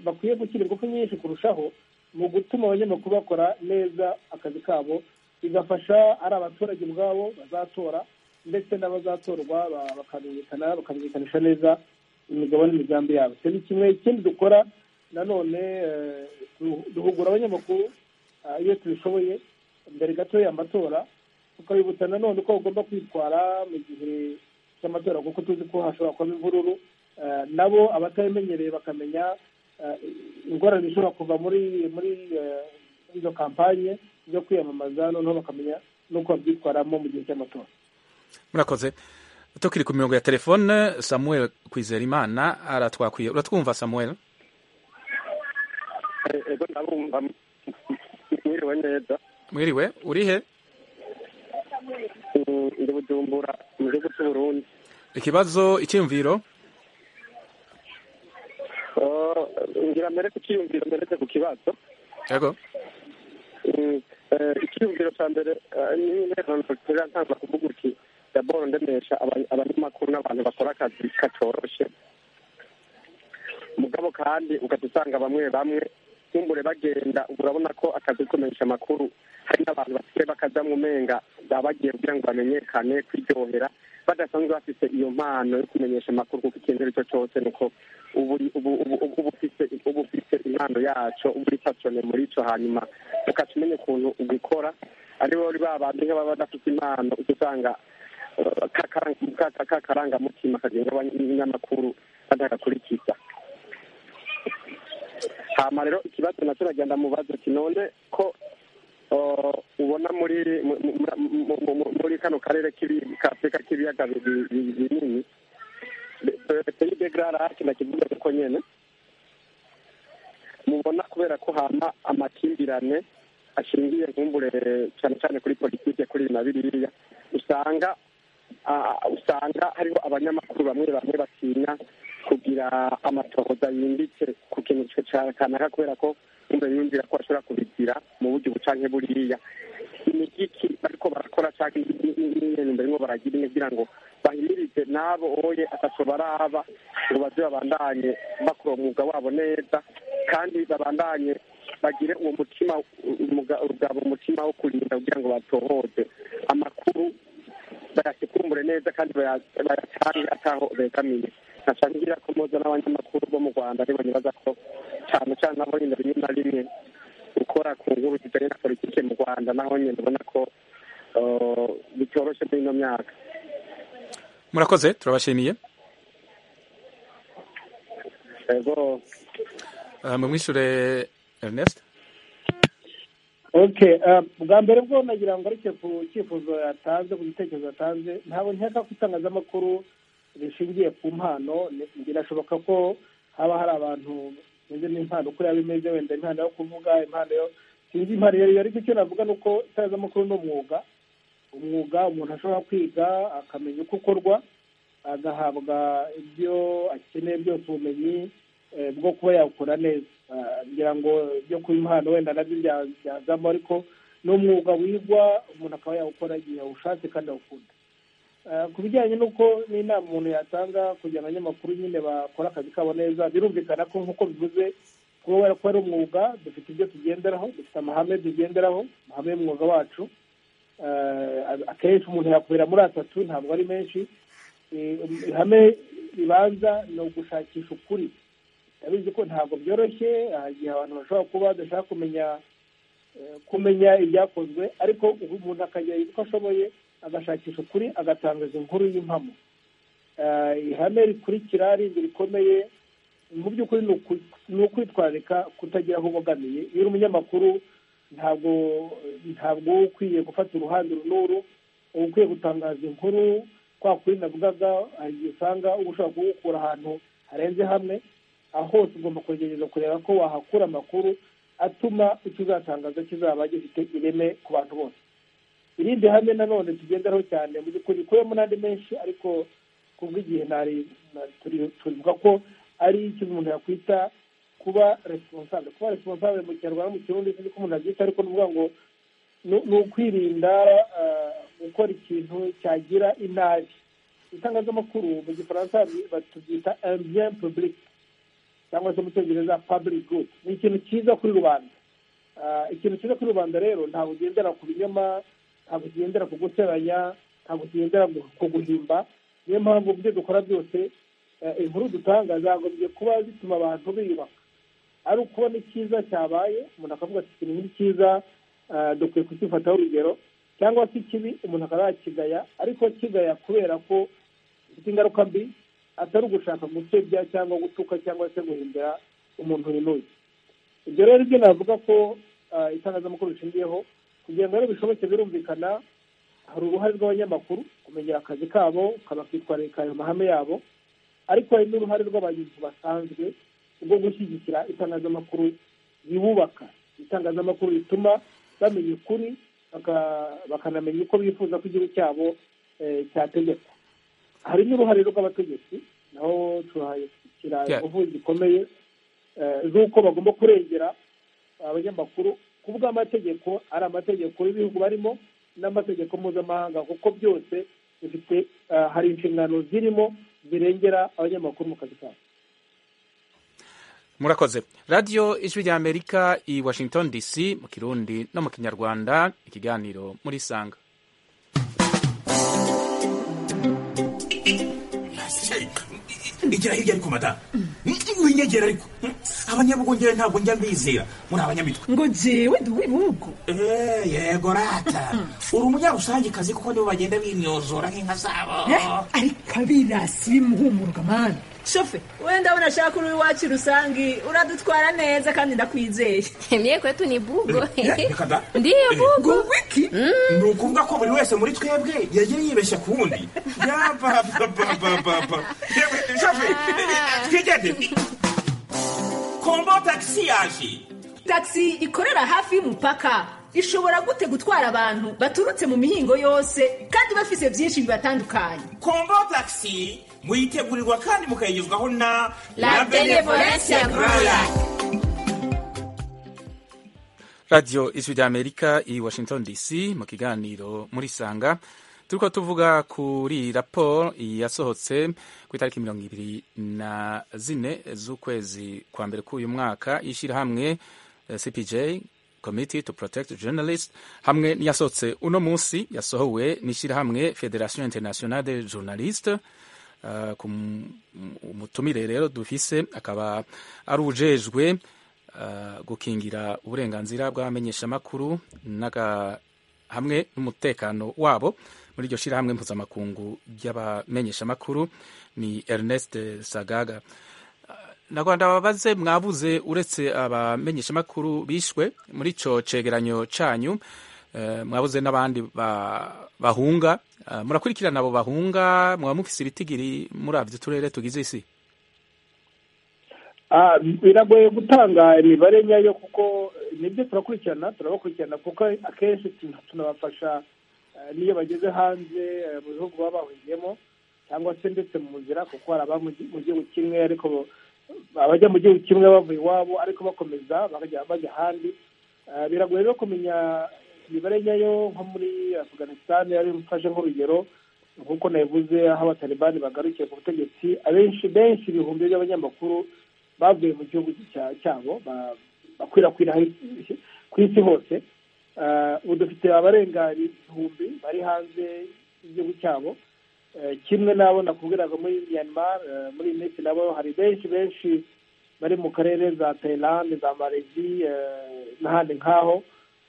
bakwiye gushyira ingufu nyinshi kurushaho mu gutuma abanyamakuru bakora neza akazi kabo bigafasha ari abaturage ubwabo bazatora ndetse n'abazatorwa bakamenyekana bakamenyekanisha neza imigabo n'imigambi yabo icyo ni kimwe ikindi dukora nanone duhugura abanyamakuru iyo tubishoboye mbere gatoya amatora tukabibutsa nanone uko bagomba kwitwara mu gihe cy'amatora kuko tuzi ko hashobora kuba imvururu nabo abatabimenyereye bakamenya ingorane zishobora kuva muri muri izo kampanye zo kwiyamamaza noneho bakamenya n'uko babyitwaramo mu gihe cy'amatora
murakoze tukiri ku mirongo ya telefone samuel kwizerimana aratwakwiye uratwumva samuel
ego ndabumva mwiriwe neza
mwiriwe uri he
ndi bujumbura mu gihugu cy'u burundi
ikibazo icyiyumviro
ngira mbere ku cyiyumviro mberetse ku kibazo
yego
icyiyumviro cya mbere n'interuro ntangira kuvuga uti daboro ndemesha abanyamakuru n'abantu bakora akazi katoroshye mugabo kandi ugahita usanga bamwe bamwe nkumbure bagenda urabona ko akazi kumenyesha amakuru hari n'abantu basigaye bakajyamo umenga baba bagiye kugira ngo bamenyekane kwiryohera badasanzwe bafite iyo mpano yo kumenyesha amakuru kuko ikintu icyo cyose ni uko uba ufite impano yacyo uba uri pasone muri cyo hanyuma ukaca umenya ukuntu ubikora aribo bari babandi nk'ababa badafite impano ujya usanga kakarangamutima kagenga abanyamakuru badagakurikiza hama rero ikibazo nacyo uragenda mubaza ati none ko ubona muri muri kano karere k'afurika k'ibiyaga binini peyi de gararake nakivuga ko nyene mubona kubera ko hama amakimbirane ashingiye nkumbure cyane cyane kuri politike kuri na biriya usanga usanga hariho abanyamakuru bamwe bamwe batinya kugira amatohoza yimbitse ku kintu kanaka kubera ko umwe yumvira ko ashobora kubigira mu buryo bucanke buriya imigiki ariko barakora cyangwa n'ibintu barimo baragira kugira ngo bahimirize n'abo oye atatu baraba ngo baze babandanye bakora umwuga wabo neza kandi babandanye bagire uwo mutima ugaba umutima wo kurinda kugira ngo batohoze amakuru bayasekumbure neza kandi bayatange ataho begamiye nashaka ngira ko muza n'abanyamakuru bo mu rwanda ntibanyibaza ko cyane cyane nabo nyine rimwe na rimwe gukora ku nkuru zijyanye na politike mu rwanda naho nyine ubona ko bitoroshye muri ino myaka
murakoze turabashimiye
ego
mumwishure ernest
okay bwa mbere bwo nagira ngo ariko ku cyifuzo yatanze ku gitekerezo yatanze ntabwo nkeka ko itangazamakuru rishingiye ku mpano birashoboka ko haba hari abantu bameze n'impano uko yaba imeze wenda impano yo kuvuga impano yo sinzi impano iyo ariko icyo navuga ni uko itangazamakuru ni umwuga umwuga umuntu ashobora kwiga akamenya uko ukorwa agahabwa ibyo akeneye byose ubumenyi bwo kuba yakora neza ngira ngo ibyo kuba impano wenda nabyo byazamo ariko ni umwuga wigwa umuntu akaba yawukora igihe yawushatse kandi awukunda ku bijyanye n'uko n'inama umuntu yatanga kugira ngo abanyamakuru nyine bakore akazi kabo neza birumvikana ko nk'uko bivuze kuba ko ari umwuga dufite ibyo tugenderaho dufite amahame tugenderaho amahame y'umwuga wacu akenshi umuntu yakubera muri atatu ntabwo ari menshi ihame ribanza ni ugushakisha ukuri ndabizi ko ntabwo byoroshye hari igihe abantu bashobora kuba badashaka kumenya kumenya ibyakozwe ariko umuntu akajya uko ashoboye agashakisha ukuri agatangaza inkuru y'impamo ihame rikurikira rindi rikomeye mu by'ukuri ni ukwitwararika kutagira aho ubogamiye iyo uri umunyamakuru ntabwo ntabwo uba ukwiye gufata uruhande n'uru uba ukwiye gutangaza inkuru kwa kuri navugaga hari igihe usanga uba ushobora kuwukura ahantu harenze hamwe aho hose ugomba kugerageza kureba ko wahakura amakuru atuma icyo uzatangaza kizaba gifite ireme ku bantu bose irindi hame nanone tugenderaho cyane mu by'ukuri rikubiyemo n'andi menshi ariko kubw'igihe tuvuga ko ari ikintu umuntu yakwita kuba responsable kuba responsable mu kinyarwanda mu kirundi sinzi ko umuntu abyita ariko ni ngo ni ukwirinda gukora ikintu cyagira inabi itangazamakuru mu gifaransa batubyita ambien public cyangwa se mu cyongereza public good ni ikintu cyiza kuri rubanda ikintu cyiza kuri rubanda rero ntabwo ugendera ku binyoma ntabwo kigendera ku guteranya ntabwo kigendera ku guhimba niyo mpamvu mu byo dukora byose inkuru dutanga zagombye kuba zituma abantu biyubaka ari ukubona icyiza cyabaye umuntu akavuga ati ikintu ni cyiza dukwiye kukifataho urugero cyangwa se ikibi umuntu akaba yakigaya ariko kigaya kubera ko gifite ingaruka mbi atari ugushaka gusebya cyangwa gutuka cyangwa se guhimbira umuntu uremewe ibyo rero ibyo navuga ko itangazamakuru rishingiyeho kugira ngo rero bishoboke birumvikana hari uruhare rw'abanyamakuru kumenyera akazi kabo bakitwararika ayo mahame yabo ariko hari n'uruhare rw'abayobozi basanzwe rwo gushyigikira itangazamakuru ribubaka itangazamakuru rituma bamenya ukuri bakanamenya uko bifuza ko igihugu cyabo cyategekwa hari n'uruhare rw'abategetsi naho turahashyira ingufu zikomeye z'uko bagomba kurengera abanyamakuru ku bw'amategeko ari amategeko y'ibihugu barimo n'amategeko mpuzamahanga kuko byose bifite hari inshingano zirimo zirengera abanyamakuru mu kazi kabo
murakoze radiyo ijwi rya amerika i washington dc mu kirundi no mu kinyarwanda ikiganiro muri sanga
igira hirya ariko mata winyegera ariko abanyabugongera ntabwo njya mbizera muri abanyamitwe
ngo jewe ndi uw'ibihugu
yego rata uri umunyarusangikazi kuko nibo bagenda bimyozora nk'inka zabo
ariko abirasi bimuhumuruka mani
shofe wenda ndabona ashaka uri iwacu rusange uradutwara neza kandi ndakwizeye
mye kwetu ni bugo
ndiyo bugo
wiki
ni ukuvuga ko buri wese muri twebwe yagiye yibeshya ku wundi yabababababa shofe twigende kombo tagisi yaje
tagisi ikorera hafi y'umupaka ishobora gute gutwara abantu baturutse mu mihingo yose kandi bafise byinshi bibatandukanye
kombo tagisi muyitegurirwa kandi mukayigezwaho na
La Benevolence ya Groya.
radiyo ijwi rya amerika i washington dc mu kiganiro muri sanga turiko tuvuga kuri raporo yasohotse ku itariki mirongo ibiri na zine z'ukwezi kwa mbere k'uyu mwaka y'ishyirahamwe eh, cpj committee to protect journalists hamwe n'iyasohotse uno munsi yasohowe n'ishyirahamwe federation internationale de journalistes Uh, ku mutumire rero dufise akaba ari ujejwe uh, gukingira uburenganzira bw'abamenyeshamakuru n'aga- hamwe n'umutekano wabo muri iryo shyirahamwe mpuzamakungu ry'abamenyeshamakuru ni ernest sagaga nagwanda babaze mwabuze uretse abamenyeshamakuru bishwe muri ico cegeranyo canyu eh, mwabuze n'abandi ba- bahunga Eh, murakurikirana abo bahunga mwaba mufise ibitigiri muri avyo turere tugize isi
Ah, biragoye gutanga imibare nyayo kuko eh, nibyo turakurikirana turabakurikirana kuko akenshi tun- tunabafasha eh, n'iyo bageze hanze eh, mu bihugu baba bahuriyemo cyangwa se ndetse mu nzira kuko hari ababa mu gi- mu gihugu kimwe ariko bo- abajya mu gihugu kimwe bavuye iwabo ariko bakomeza bakajya bajya ahandi Eh, biragoye rero kumenya imibare nyayo nko muri afghanistan yari mfashe nk'urugero nk'uko nabivuze aho abatalibani bagarukiye ku butegetsi abenshi benshi ibihumbi by'abanyamakuru bavuye mu gihugu cya- cyabo ba- bakwirakwira hari- ku isi hose Eh, ubu dufite abarenga ibihumbi bari hanze y'igihugu cyabo Eh, kimwe n'abo nakubwiraga muri myanmar eh, muri iyi minsi nabo hari benshi benshi bari mu karere za tayilande za malezi n'ahandi nk'aho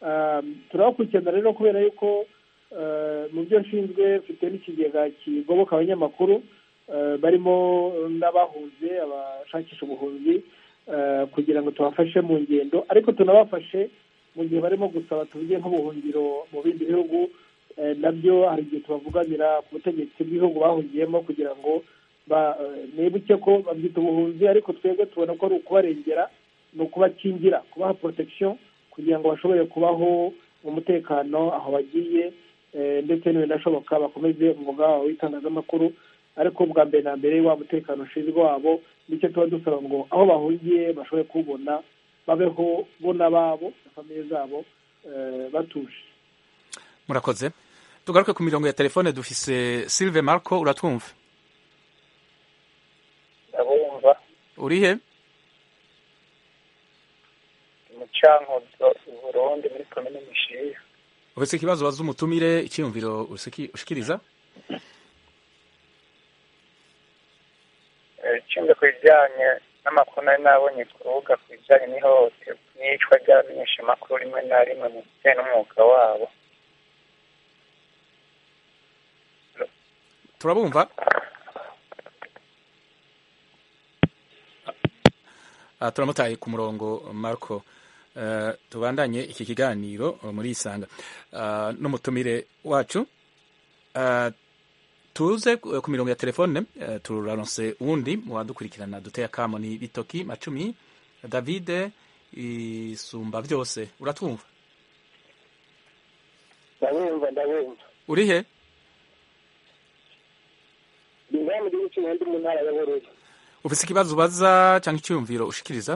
Eh, turabakurikirana rero kubera yuko eh, mu byo nshinzwe mfite n'ikigega kigoboka abanyamakuru eh, barimo n'abahunze abashakisha ubuhunzi eh, kugira ngo tubafashe mu ngendo ariko tunabafashe mu gihe barimo gusaba tuvuge nk'ubuhungiro mu bindi bihugu eh, nabyo hari igihe tubavuganira ku butegetsi bw'ibihugu bahungiyemo kugira ngo ba- eh, nibuke ko babyita ubuhunzi ariko twebwe tubona ko ari ukubarengera ni ukubakingira kubaha protection kugira ngo bashobore kubaho mu mutekano aho bagiye eh, ndetse n'ibinashoboka bakomeze umwuga wabo w'itangazamakuru ariko bwa mbere na mbere wa mutekano ushinzwe wabo nicyo tuba dusaba ngo aho bahungiye bashobore kubona babeho bo n'ababo na famiye zabo eh, batuje
murakoze tugaruke ku mirongo ya telefone dufise silve marco uratwumva
ndabumva
urihe
umucankuzo i burundi muri komine mushiya
ufise ikibazo baza umutumire icyiyumviro usiki- ushikiriza
nshinzwe ku bijyanye n'amakuru nari nabonye ku rubuga ku bijyanye n'ihohoterwa n'iyicwa ry'abamenyeshamakuru rimwe na rimwe mu bijyanye n'umwuga wabo
turabumva aha turamutaye ku murongo marco Eh, tubandanye iki kiganiro eh, muri isanga Ah, n'umutumire wacu Ah, tuze ku ku mirongo ya telefone eh, turaronse uwundi mu badukurikirana duteye akamo ni bitoki macumi davide isumba byose uratwumva
ndabumva ndabumva
uri he
biva mu gihugu cy'umuhanda mu ntara ya bururi
ufite ikibazo ubaza cyangwa icyiyumviro ushikiriza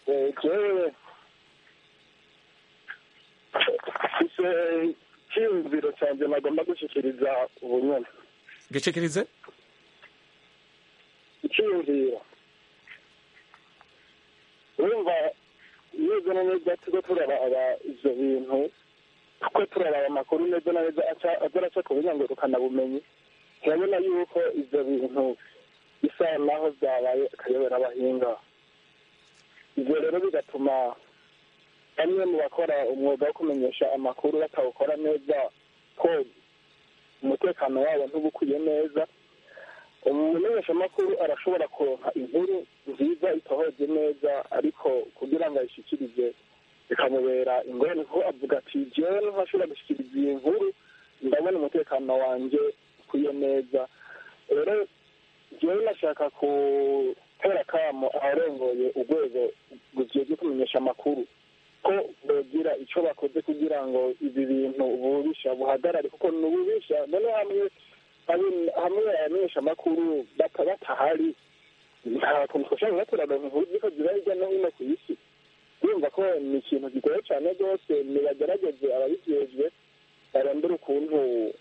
Eh, jewe ise cyiyumviro cyanjye nagomba gushyikiriza ubunyana
gecekerize
icyiyumviro urumva neza na neza tujya turaraba ibyo bintu kuko turaraba amakuru neza na neza aca- aza araca ku bumenyi turabona yuko ibyo bintu bisa naho byabaye akayobera abahinga ibyo rero bigatuma bamwe mu bakora umwuga wo kumenyesha amakuru batawukora neza ko umutekano wabo ntubukwiye neza umumenyeshamakuru arashobora kuronka inkuru nziza itohoje neza ariko kugira ngo ayishyikirize bikamubera ingorane kuko avuga ati jewe ntashobora gushyikiriza iyi nkuru ndabona umutekano wanjye ukwiye neza rero jewe nashaka gutera akamo abarongoye urwego rujejwe kumenyesha amakuru ko bogira icyo bakoze kugira ngo ibi bintu ububisha buhagarare kuko ni ububisha noneho hamwe abe- hamwe abamenyesha amakuru bata- batahari nta kuntu twashobora kubaturana inkuru ziko ziba hirya no hino ku isi urumva ko ni ikintu gigoye cyane rwose nibagerageze ababijejwe barondore ukuntu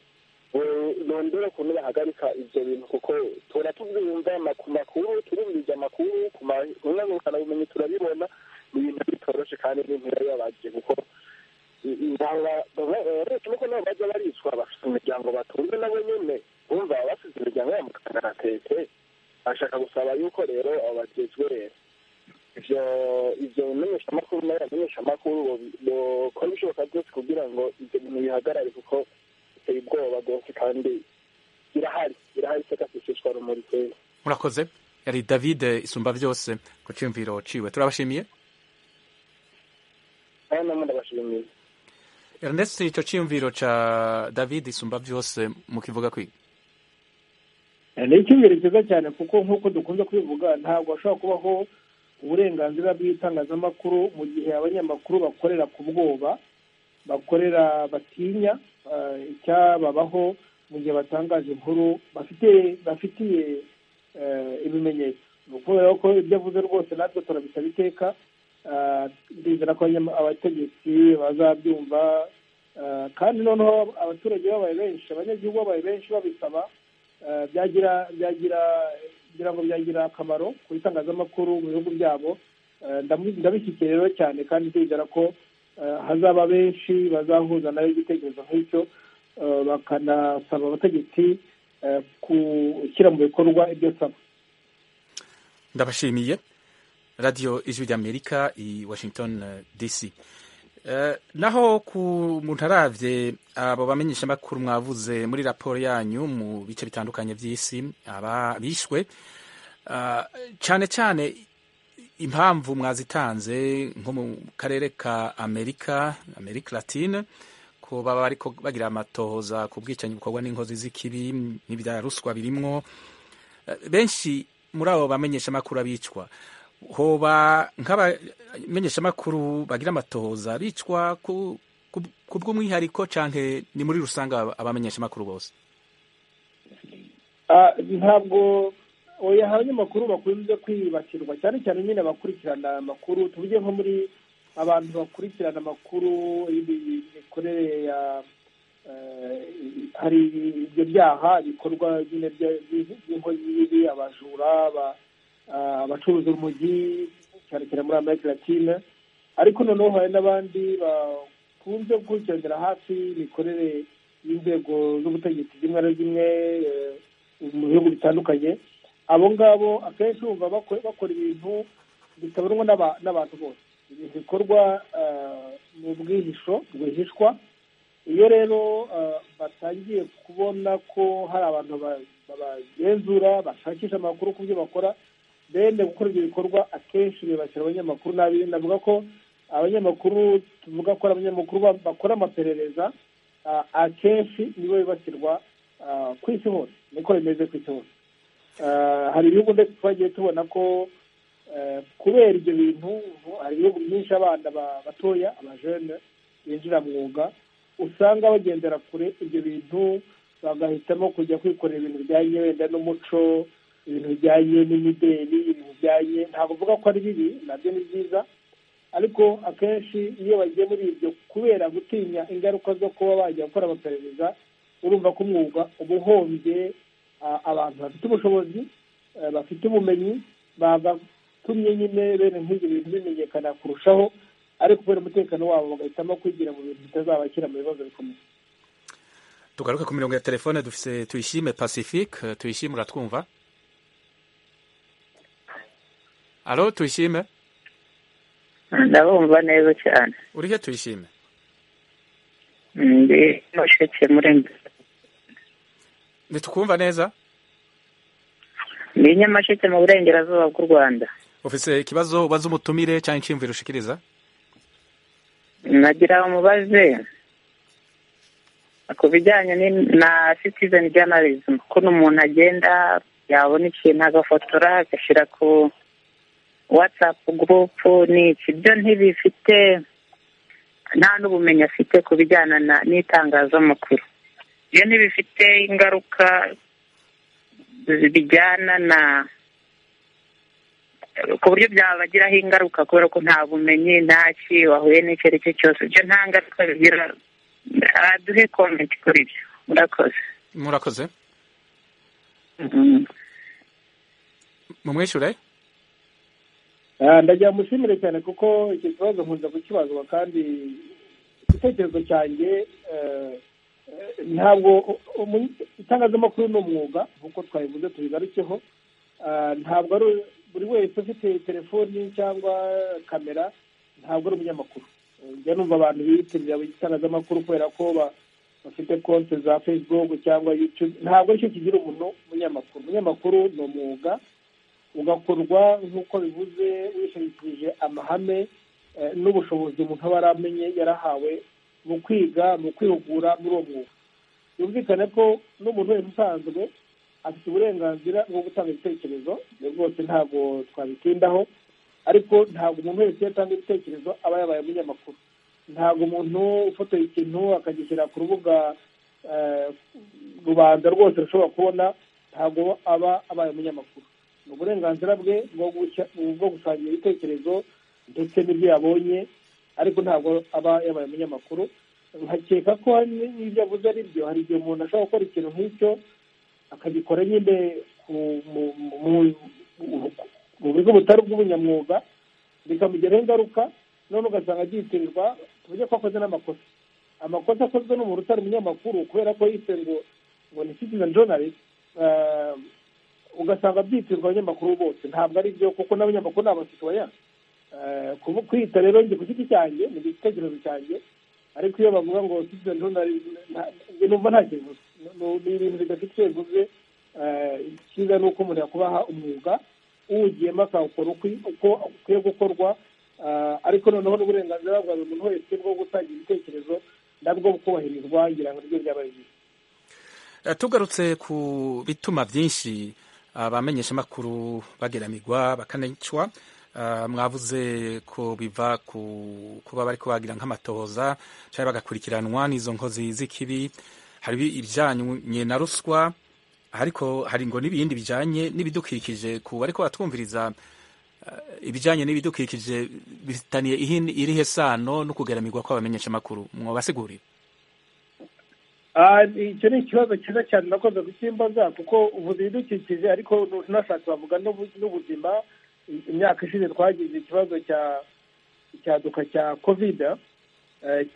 rondera ukuntu bahagarika ibyo bintu kuko tuba tubyumva ama- ku makuru turumviriza amakuru ku manyamakuru ubumenyi turabibona ni ibintu bitoroshye kandi ni ntibabibabaje kuko abaretsi nuko nabo bajya bariswa bafite imiryango batunze nabo nyine bumva baba bafite imiryango yabo mu kagaratete bashaka gusaba yuko rero abo bagezwe rero ibyo ibyo bimenyeshamakuru n'abamenyeshamakuru bakora ibishoboka byose kugira ngo ibyo bintu bihagarare kuko biteye ubwoba rwose kandi birahari birahari isakashishwa rumuri kera
murakoze yari davide isumba byose ku cyumviro ciwe turabashimiye
nawe namwe ndabashimiye
ernest icyo cyiyumviro ca david isumba byose mukivuga kwiga
ni icyumviro cyiza cyane kuko nk'uko dukunze kubivuga ntabwo hashobora kubaho uburenganzira bw'itangazamakuru mu gihe abanyamakuru bakorera ku bwoba bakorera batinya eh, icyababaho mu gihe batangaje inkuru bafite bafitiye eh, ibimenyetso ni ukubera ko ibyo avuze rwose natwe turabisaba iteka eh, ndizera ko abanyama- abategetsi bazabyumva eh, kandi noneho abaturage babaye benshi abanyagihugu babaye benshi babisaba eh, byagira byagira kugira ngo byagira akamaro ku itangazamakuru mu bihugu byabo Eh, ndamu- ndabishyigikiye rero cyane kandi ndizera ko eh, hazaba benshi bazahuza nayo igitekerezo nk'icyo eh, bakanasaba abategetsi eh, gushyira mu bikorwa ibyo saba
ndabashimiye radiyo ijwi ry'amerika i washington eh, dc Eh, naho ku muntu arabye abo bamenyeshamakuru mwavuze muri raporo yanyu mu bice bitandukanye by'isi aba bishwe Ah, cyane cyane impamvu mwazitanze nko mu karere ka amerika amerika latine ko baba bariko bagira amatohoza ku bwicanyi bukorwa n'inkozi z'ikibi n'ibya ruswa birimwo Eh, benshi muri abo bamenyeshamakuru abicwa hoba nk'abamenyeshamakuru bagira amatohoza bicwa ku ku- ku bw'umwihariko canke ni muri rusange aba- abamenyeshamakuru bose
Ah, ntabwo oya abanyamakuru bakunze kwibasirwa cyane cyane nyine abakurikirana amakuru tuvuge nko muri abantu bakurikirana amakuru y'imikorere ya eh, hari ibyo byaha bikorwa nyine bya- by'inkozi z'ibibi abajura aba- ah, abacuruza urumogi cyane cyane muri amerika latine ariko noneho hari n'abandi bakunze gukurikirana hafi imikorere y'inzego z'ubutegetsi zimwe na zimwe eh, mu bihugu bitandukanye abo ngabo akenshi bumva bako- bakora ibintu bitabonwa n'aba- n'abantu bose ibintu bikorwa eh, mu bwihisho rwihishwa iyo rero batangiye kubona ko hari abantu babagenzura bashakisha amakuru ku byo bakora bene gukora ibyo bikorwa akenshi bibakira abanyamakuru nabi navuga ko abanyamakuru tuvuga ko ari abanyamakuru bakora amaperereza akenshi nibo bibasirwa ku isi hose niko bimeze ku isi hose hari ibihugu ndetse twagiye tubona ko kubera ibyo bintu hari ibihugu byinshi abana batoya abajene binjira mwuga usanga bagendera kure ibyo bintu bagahitamo kujya kwikorera ibintu bijyanye wenda n'umuco ibintu bijyanye n'imideli ibintu bijyanye ntabwo uvuga ko ari bibi nabyo ni byiza ariko akenshi iyo bagiye muri ibyo kubera gutinya ingaruka zo kuba bajya gukora amaperereza urumva ko umwuga uba uhombye abantu bafite ubushobozi bafite ubumenyi bagatumye nyine bene nk'ibyo bintu bimenyekana kurushaho ariko kubera umutekano wabo bagahitamo kwigira mu bintu bitazabakira mu bibazo bikomeye
tugaruke ku mirongo ya telefone dufite tuyishime pacifique tuyishime uratwumva alo tuyishime
ndabumva neza cyane
uri he tuyishime
ndi musheke muri
ntitukumva neza
ni nyamasheke mu burengerazuba bw'u rwanda
ufite ikibazo ubaza umutumire cyangwa inshimviro ushikiriza
nagira umubaze ku bijyanye na citizen journalism ukuntu umuntu agenda yabona ikintu agafotora agashyira ku whatsapp group n'iki byo ntibifite nta n'ubumenyi afite ku bijyana n'itangazamakuru iyo ntibifite ingaruka bijyana na ku buryo byabagiraho ingaruka kubera ko nta bumenyi ntaki wahuye n'icyo ari cyo cyose ibyo nta ngaruka bigira duhe komenti kuri ibyo murakoze
murakoze mumwishyure
ndagira mushimire cyane kuko icyo kibazo nkunze kukibazwa kandi igitekerezo cyanjye ntabwo itangazamakuru ni umwuga nk'uko twabivuze tubigarukeho ntabwo ari buri wese ufite telefoni cyangwa kamera ntabwo ari umunyamakuru njya numva abantu biyitirira itangazamakuru kubera ko bafite konti za facebook cyangwa yutube ntabwo aricyo kigira umuntu umunyamakuru umunyamakuru ni umwuga ugakorwa nk'uko bivuze wishingikirije amahame n'ubushobozi umuntu aba aramenye yarahawe mu kwiga mu kwihugura muri uwo mwuga yumvikane ko n'umuntu wese usanzwe afite uburenganzira bwo gutanga ibitekerezo ibyo rwose ntabwo twabitindaho ariko ntabwo umuntu wese iyo atanga ibitekerezo aba yabaye umunyamakuru ntabwo umuntu ufotoye ikintu akagishyira ku rubuga rubanda rwose rushobora kubona ntabwo aba abaye umunyamakuru ni uburenganzira bwe bwo gusangira ibitekerezo ndetse n'ibyo yabonye ariko ntabwo aba yabaye umunyamakuru nkakeka ko n'ibyo avuze ari byo hari igihe umuntu ashobora gukora ikintu nk'icyo akagikora nyine mu buryo butari bw'ubunyamwuga bikamugiraho ingaruka none ugasanga agitirirwa uburyo ko akoze n'amakosa amakosa akozwe n'umuntu utari umunyamakuru kubera ko yise ngo ngo ni citizen journalist ugasanga byitirirwa abanyamakuru bose ntabwo ari byo kuko n'abanyamakuru ni abasituwaya kwita rero njye ku giti cyanjye ni igitekerezo cyanjye ariko iyo bavuga ngo citizen journalist numva nta kintu ni ibintu bidafite icyo bivuze icyiza ni uko umuntu yakubaha umwuga uwugiyemo akawukora uko ukwiye gukorwa ariko noneho n'uburenganzira bwa buri muntu wese bwo gutanga ibitekerezo nabwo bukubahirizwa ngira ngo nibyo byaba byiza
tugarutse ku bituma byinshi abamenyeshamakuru bageramirwa bakanicwa mwavuze ko biva ku kuba bari kubagira nk'amatohoza cyangwa bagakurikiranwa n'izo nkozi z'ikibi hari ibijyanye na ruswa ariko hari ngo n'ibindi bijyanye n'ibidukikije ku bari batwumviriza ibijyanye n'ibidukikije bifitaniye irihe sano no kugaramirirwa kw'abamenyeshamakuru mwabasiguriye
icyo ni ikibazo cyiza cyane nakoze gusimbaza kuko uvuze ibidukikije ariko tunashatse bavuga n'ubuzima imyaka ishize twagize ikibazo cya icyaduka cya kovide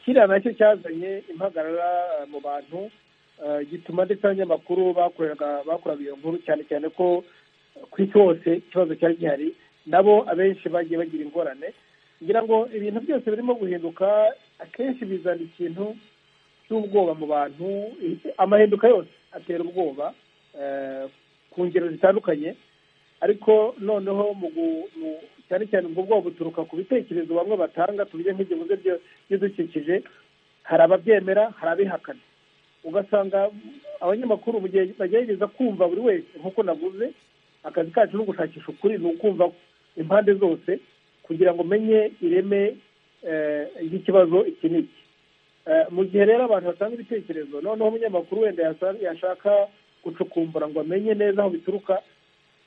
kiriya nacyo cyazanye impagarara mu bantu gituma ndetse abanyamakuru bakoreraga bakoraga iyo nkuru cyane cyane ko ku isi hose ikibazo cyari gihari nabo abenshi bagiye bagira ingorane ngira ngo ibintu byose birimo guhinduka akenshi bizana ikintu cy'ubwoba mu bantu amahinduka yose atera ubwoba ku ngero zitandukanye ariko noneho cyane cyane ubwo bwoba buturuka ku bitekerezo bamwe batanga tubye nk'igihugu by'ibidukikije hari ababyemera hari abihakana ugasanga abanyamakuru mu gihe bagerageza kumva buri wese nk'uko navuze akazi kacu ni ugushakisha ukuri ni ukumva impande zose kugira ngo umenye ireme ry'ikibazo iki n'iki mu gihe rero abantu batanga ibitekerezo noneho umunyamakuru wenda yashaka gucukumbura ngo amenye neza aho bituruka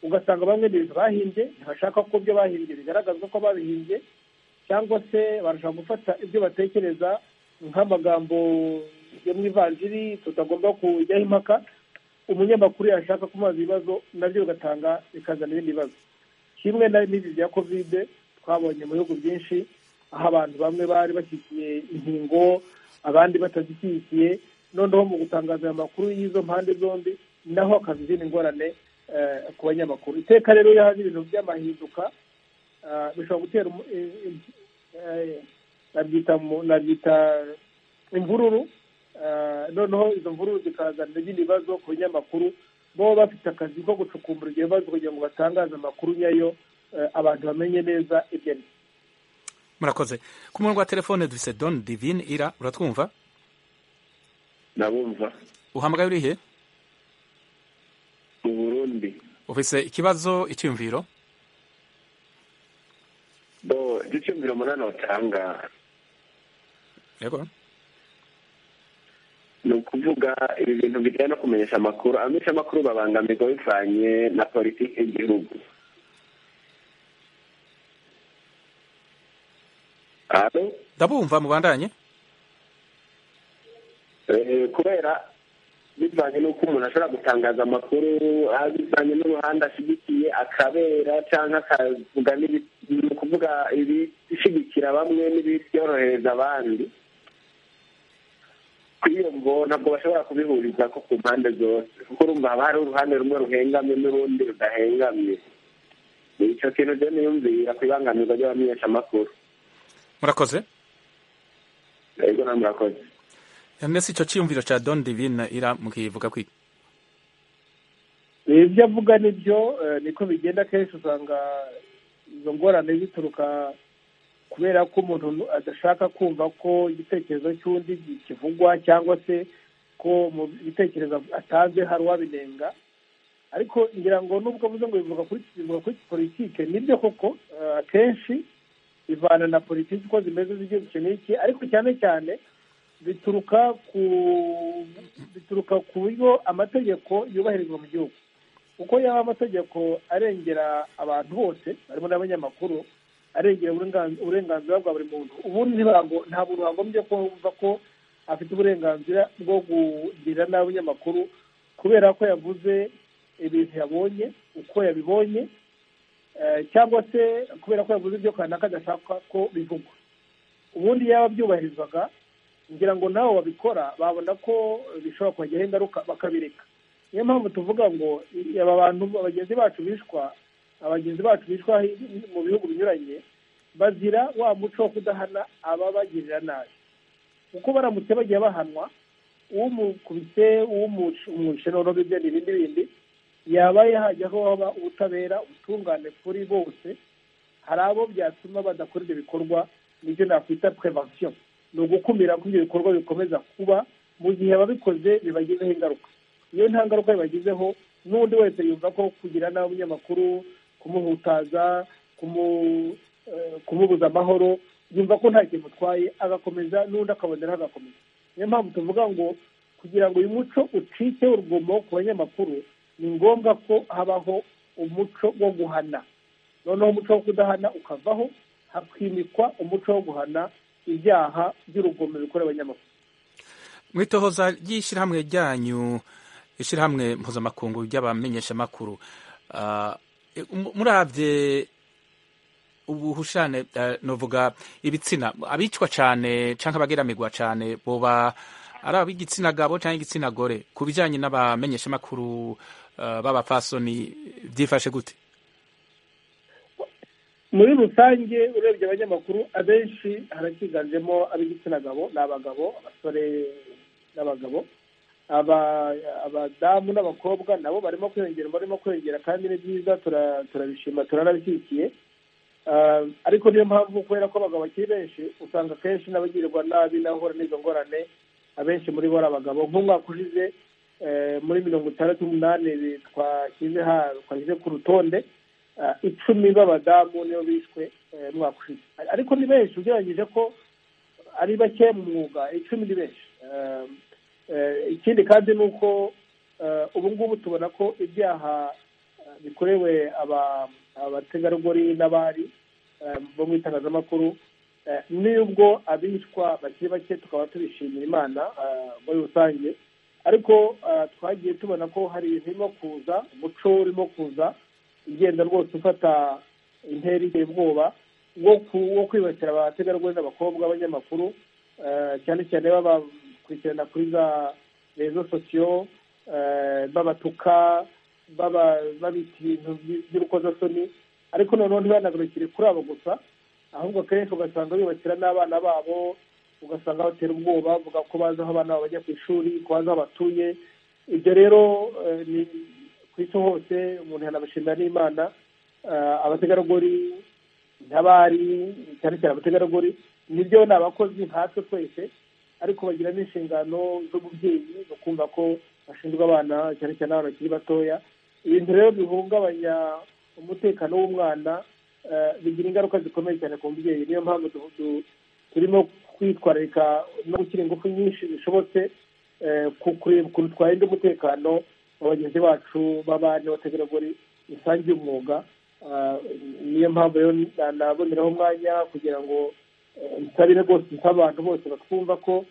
ugasanga bamwe ibintu bahimbye ntibashaka ko ibyo bahimbye bigaragazwa ko babihimbye cyangwa se barashaka gufata ibyo batekereza nk'amagambo yo mu ivanjiri tutagomba kujyaho impaka umunyamakuru yashaka kumubaza ibibazo nabyo bigatanga bikazana ibindi bibazo kimwe na n'ibi bya kovide twabonye mu bihugu byinshi aho abantu bamwe bari bashyigikiye inkingo abandi batazishyigikiye noneho mu gutangaza aya makuru y'izo mpande zombi naho hakaza izindi ngorane ku banyamakuru iteka rero iyo hari ibintu by'amahinduka bishobora gutera nabyita imvururu noneho izo mvururu zikazana ibindi bibazo ku banyamakuru bo bafite akazi ko gucukumbura ibyo bibazo kugira ngo batangaze amakuru nyayo abantu bamenye neza ibyo ari
murakoze ku murongo wa telefone dufite don divine ira uratwumva
ndabumva
uhamagaye urihe
mu burundi
ufite ikibazo icyumviro
bo icyumviro umunani watanga
yego
ni ukuvuga ibi bintu bijyanye no kumenyesha amakuru abamenyesha amakuru babangamirwa bivanye na politiki y'igihugu
ndabumva mubandanye
kubera bivanye n'uko umuntu ashobora gutangaza amakuru bivanye n'uruhande ashyigikiye akabera cyangwa akavuga ni ukuvuga ibishyigikira bamwe n'ibyorohereza abandi kuri iyo mvo ntabwo bashobora kubihuriza ko ku mpande zose kuko urumva haba hari uruhande rumwe ruhengamye n'urundi rudahengamye ni icyo kintu rero niyumvira ku ibangamirwa ry'abamenyeshamakuru
murakoze
yego na murakoze
mbese icyo cyiyumviro cya don divine ira mukivuga kwiga
ibyo avuga nibyo niko bigenda akenshi usanga izo ngorane zituruka kubera ko umuntu adashaka kumva ko igitekerezo cy'undi kivugwa cyangwa se ko mu bitekerezo atanze hari uwabinenga ariko ngira ngo nubwo avuze ngo bivuga kuri politike nibyo koko akenshi ivana na politiki uko zimeze z'igihugu iki n'iki ariko cyane cyane bituruka ku bituruka ku buryo amategeko yubahirizwa mu gihugu uko yaba amategeko arengera abantu bose barimo n'abanyamakuru arengera uburenganzira bwa buri muntu ubundi ntabwo bagombye kumva ko afite uburenganzira bwo kugira n'abanyamakuru kubera ko yavuze ibintu yabonye uko yabibonye cyangwa se kubera ko yavuze ibyo kanaka adashaka ko bivugwa ubundi yaba byubahirizwaga ngira ngo nabo babikora babona ko bishobora kubagiraho ingaruka bakabireka niyo mpamvu tuvuga ngo aba bantu bagenzi bacu bishwa abagenzi bacu bishwa mu bihugu binyuranye bazira wa muco wo kudahana ababagirira nabi kuko baramutse bagiye bahanwa uw'umukubise uw'umushe noneho ibyo ni ibindi bindi yaba hajyaho haba ubutabera ubutungane kuri bose hari abo byatuma badakora ibyo bikorwa nibyo nakwita prevention ni ugukumira ko ibyo bikorwa bikomeza kuba mu gihe ababikoze bibagizeho ingaruka iyo nta ngaruka bibagizeho n'undi wese yumva ko kugira n'abanyamakuru kumuhutaza kumubuza amahoro yumva ko nta kintu utwaye agakomeza n'undi akaboneraho agakomeza niyo mpamvu tuvuga ngo kugira ngo uyu muco ucike urugomo ku banyamakuru ni ngombwa ko habaho umuco wo guhana noneho umuco wo kudahana ukavaho hakimikwa umuco wo guhana ibyaha by'urugomo bikora abanyamakuru
mu itohoza ry'ishyirahamwe ryanyu ishyirahamwe mpuzamakungu ry'abamenyeshamakuru murabye ubuhushane nuvuga ibitsina abicwa cyane cyangwa abageramirwa cyane buba ari ab'igitsina gabo cyangwa igitsina gore ku bijyanye n'abamenyeshamakuru b'abapfasoni byifashe gute
muri rusange urebye abanyamakuru abenshi harakiganjemo ab'igitsina gabo ni abagabo abasore n'abagabo aba- abadamu n'abakobwa nabo barimo kwiyongera barimo kwiyongera kandi ni byiza tura- turabishima turanabishyigikiye Ah, ariko niyo mpamvu kubera ko abagabo bakiri benshi usanga akenshi n'abagirwa nabi n'abahura n'izo ngorane abenshi muri bo ari abagabo nk'umwaka ushize eh, muri mirongo itandatu n'umunani bi- twashyize ha- twashyize ku rutonde ah, icumi b'abadamu nibo bishwe eh, umwaka ushize ariko ni benshi ugereranyije ko ari bake mu mwuga icumi ni benshi Eh, eh, ikindi kandi ni uko eh, ubu ngubu tubona ko ibyaha eh, bikorewe aba- abategarugori n'abari eh, bo mu itangazamakuru Eh, n'ubwo abicwa bakiri bake tukaba tubishimira imana eh, muri rusange ariko eh, twagiye tubona ko hari ibintu birimo kuza umuco urimo kuza ugenda rwose ufata intera iteye ubwoba wo ku- wo kwibasira abategarugori n'abakobwa b'abanyamakuru eh, cyane cyane babakurikirana kuri za rezo sosiyo eh, babatuka baba- babita ibintu by- by'urukozasoni ariko noneho ntibanahagurukire kuri abo gusa ahubwo akenshi ugasanga bibasira n'abana babo ugasanga batera ubwoba bavuga ko bazi aho abana babo bajya ku ishuri ko bazi aho batuye ibyo rero eh, ni ku isi hose umuntu yanabashimira n'imana eh, abategarugori n'abari cyane cyane abategarugori nibyo ni abakozi nkatwe twese ariko bagira n'inshingano z'ububyeyi zo kumva ko bashinzwe abana cyane cyane abana bakiri batoya ibintu rero bihungabanya umutekano w'umwana eh, bigira ingaruka zikomeye cyane ku mubyeyi niyo mpamvu du- du- turimo kwitwararika no gushyira ingufu nyinshi zishobotse eh, ku- kureba ukuntu twarinda umutekano wa bagenzi bacu b'abari n'abategarugori bisangiye umwuga Ah, niyo mpamvu rero na- naboneraho umwanya kugira ngo eh, nsabire rwose nsaba abantu bose batwumva ko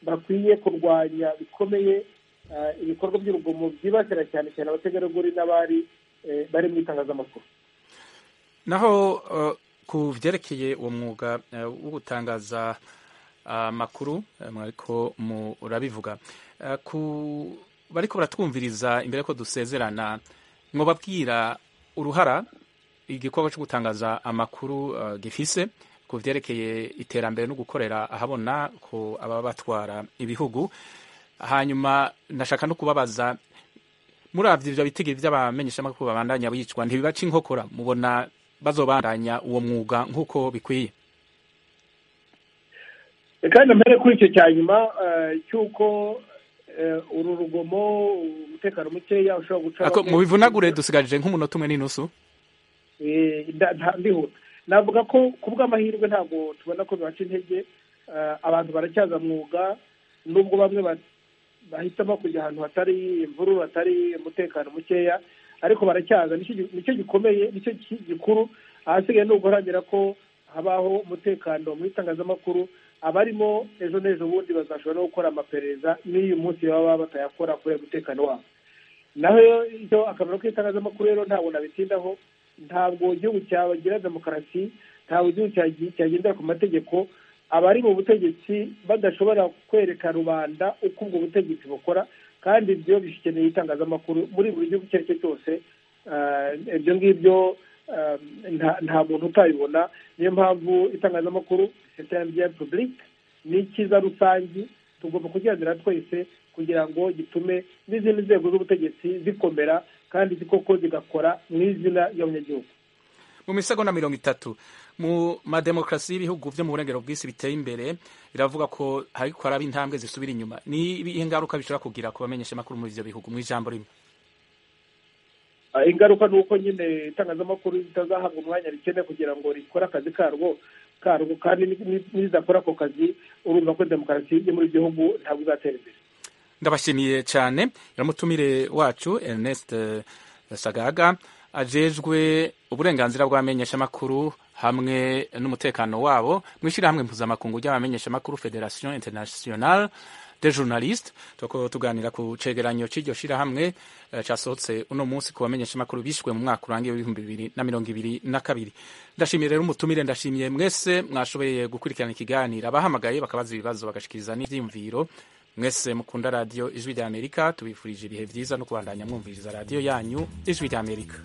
bakwiye kurwanya bikomeye ah, ibikorwa by'urugomo byibasira cyane cyane abategarugori n'abari eh, bari mu itangazamakuru
naho eh, ku byerekeye uwo mwuga eh, wo gutangaza amakuru eh, mwariko murabivuga Eh, ku bariko baratwumviriza imbere ko dusezerana mwobabwira uruhara igikorwa cyo gutangaza amakuru eh, gifise ku byerekeye iterambere no gukorera ahabona ku ababa batwara ibihugu hanyuma nashaka no kubabaza muravye ivyo bitege vy'abamenyeshamakuru babandanya bicwa ntibibaca inkokora mubona bazobandanya uwo mwuga nk'uko bikwiye
reka mbere kuri icyo cya nyuma eh, cy'uko eh, uru rugomo umutekano mukeya ushobora guca
Ako-
bamwe-
mubivunagure dusigaje nk'umunota umwe n'inusu
Eh, nda- nta- ndihuta navuga ko ku bw'amahirwe ntabwo tubona ko bibaca intege Eh, abantu baracyaza mwuga nubwo bamwe ba- bahitamo kujya ahantu hatari imvururu hatari umutekano mukeya ariko baracyaza nicyo gi- nicyo gikomeye nicyo ki- gikuru ahasigaye ni uguharanira ko habaho umutekano mu itangazamakuru abarimo ejo n'ejo bundi bazashobora no gukora amaperereza n'uyu munsi baba batayakora kubera umutekano wabo naho icyo akamaro k'itangazamakuru rero ntabwo nabitindaho ntabwo igihugu cyagira demokarasi ntabwo igihugu cyagi- cyagendera ku mategeko abari mu butegetsi badashobora kwereka rubanda uko ubwo butegetsi bukora kandi ibyo bikeneye itangazamakuru muri buri gihugu icyo ari cyo cyose Ah, ibyo ngibyo ah, nta- nta muntu utabibona niyo mpamvu itangazamakuru rya publike ni icyiza rusange tugomba kugendera twese kugira ngo gitume n'izindi nzego z'ubutegetsi zikomera kandi zikoko zigakora mu izina ry'abanyagihugu
mu misego na mirongo itatu mu mademokarasi y'ibihugu byo mu burengero bw'isi biteye imbere biravuga ko hariko haraba intambwe zisubira inyuma ni ibihe ingaruka bishobora kugira ku bamenyeshamakuru muri ivyo bihugu mu ijambo rimwe
Ah, ingaruka ni uko nyine itangazamakuru ritazahabwa umwanya rikenewe kugira ngo rikore akazi karwo karwo kandi ni- ni- niridakora ako kazi urumva ko demokarasi yo muri ibyo bihugu ntabwo izatera imbere
ndabashimiye cyane iramutumire wacu ernest eh, sagaga ajejwe uburenganzira bw'abamenyeshamakuru hamwe n'umutekano wabo mu ishyirahamwe mpuzamakungu ry'abamenyeshamakuru federation internationale de journaliste tuko tuganira ku cegeranyo c'iryo shirahamwe eh, casohotse uno munsi ku bamenyeshamakuru bishwe mu mwaka urangiye w'ibihumbi bibiri na mirongo ibiri na kabiri ndashimiye rero umutumire ndashimiye mwese mwashoboye gukurikirana ikiganiro abahamagaye bakabaza ibibazo bagashikiriza n'ivyiyumviro mwese mukunda radiyo ijwi ry'amerika tubifurije ibihe byiza no kubandanya mwumviriza radiyo yanyu ijwi ry'amerika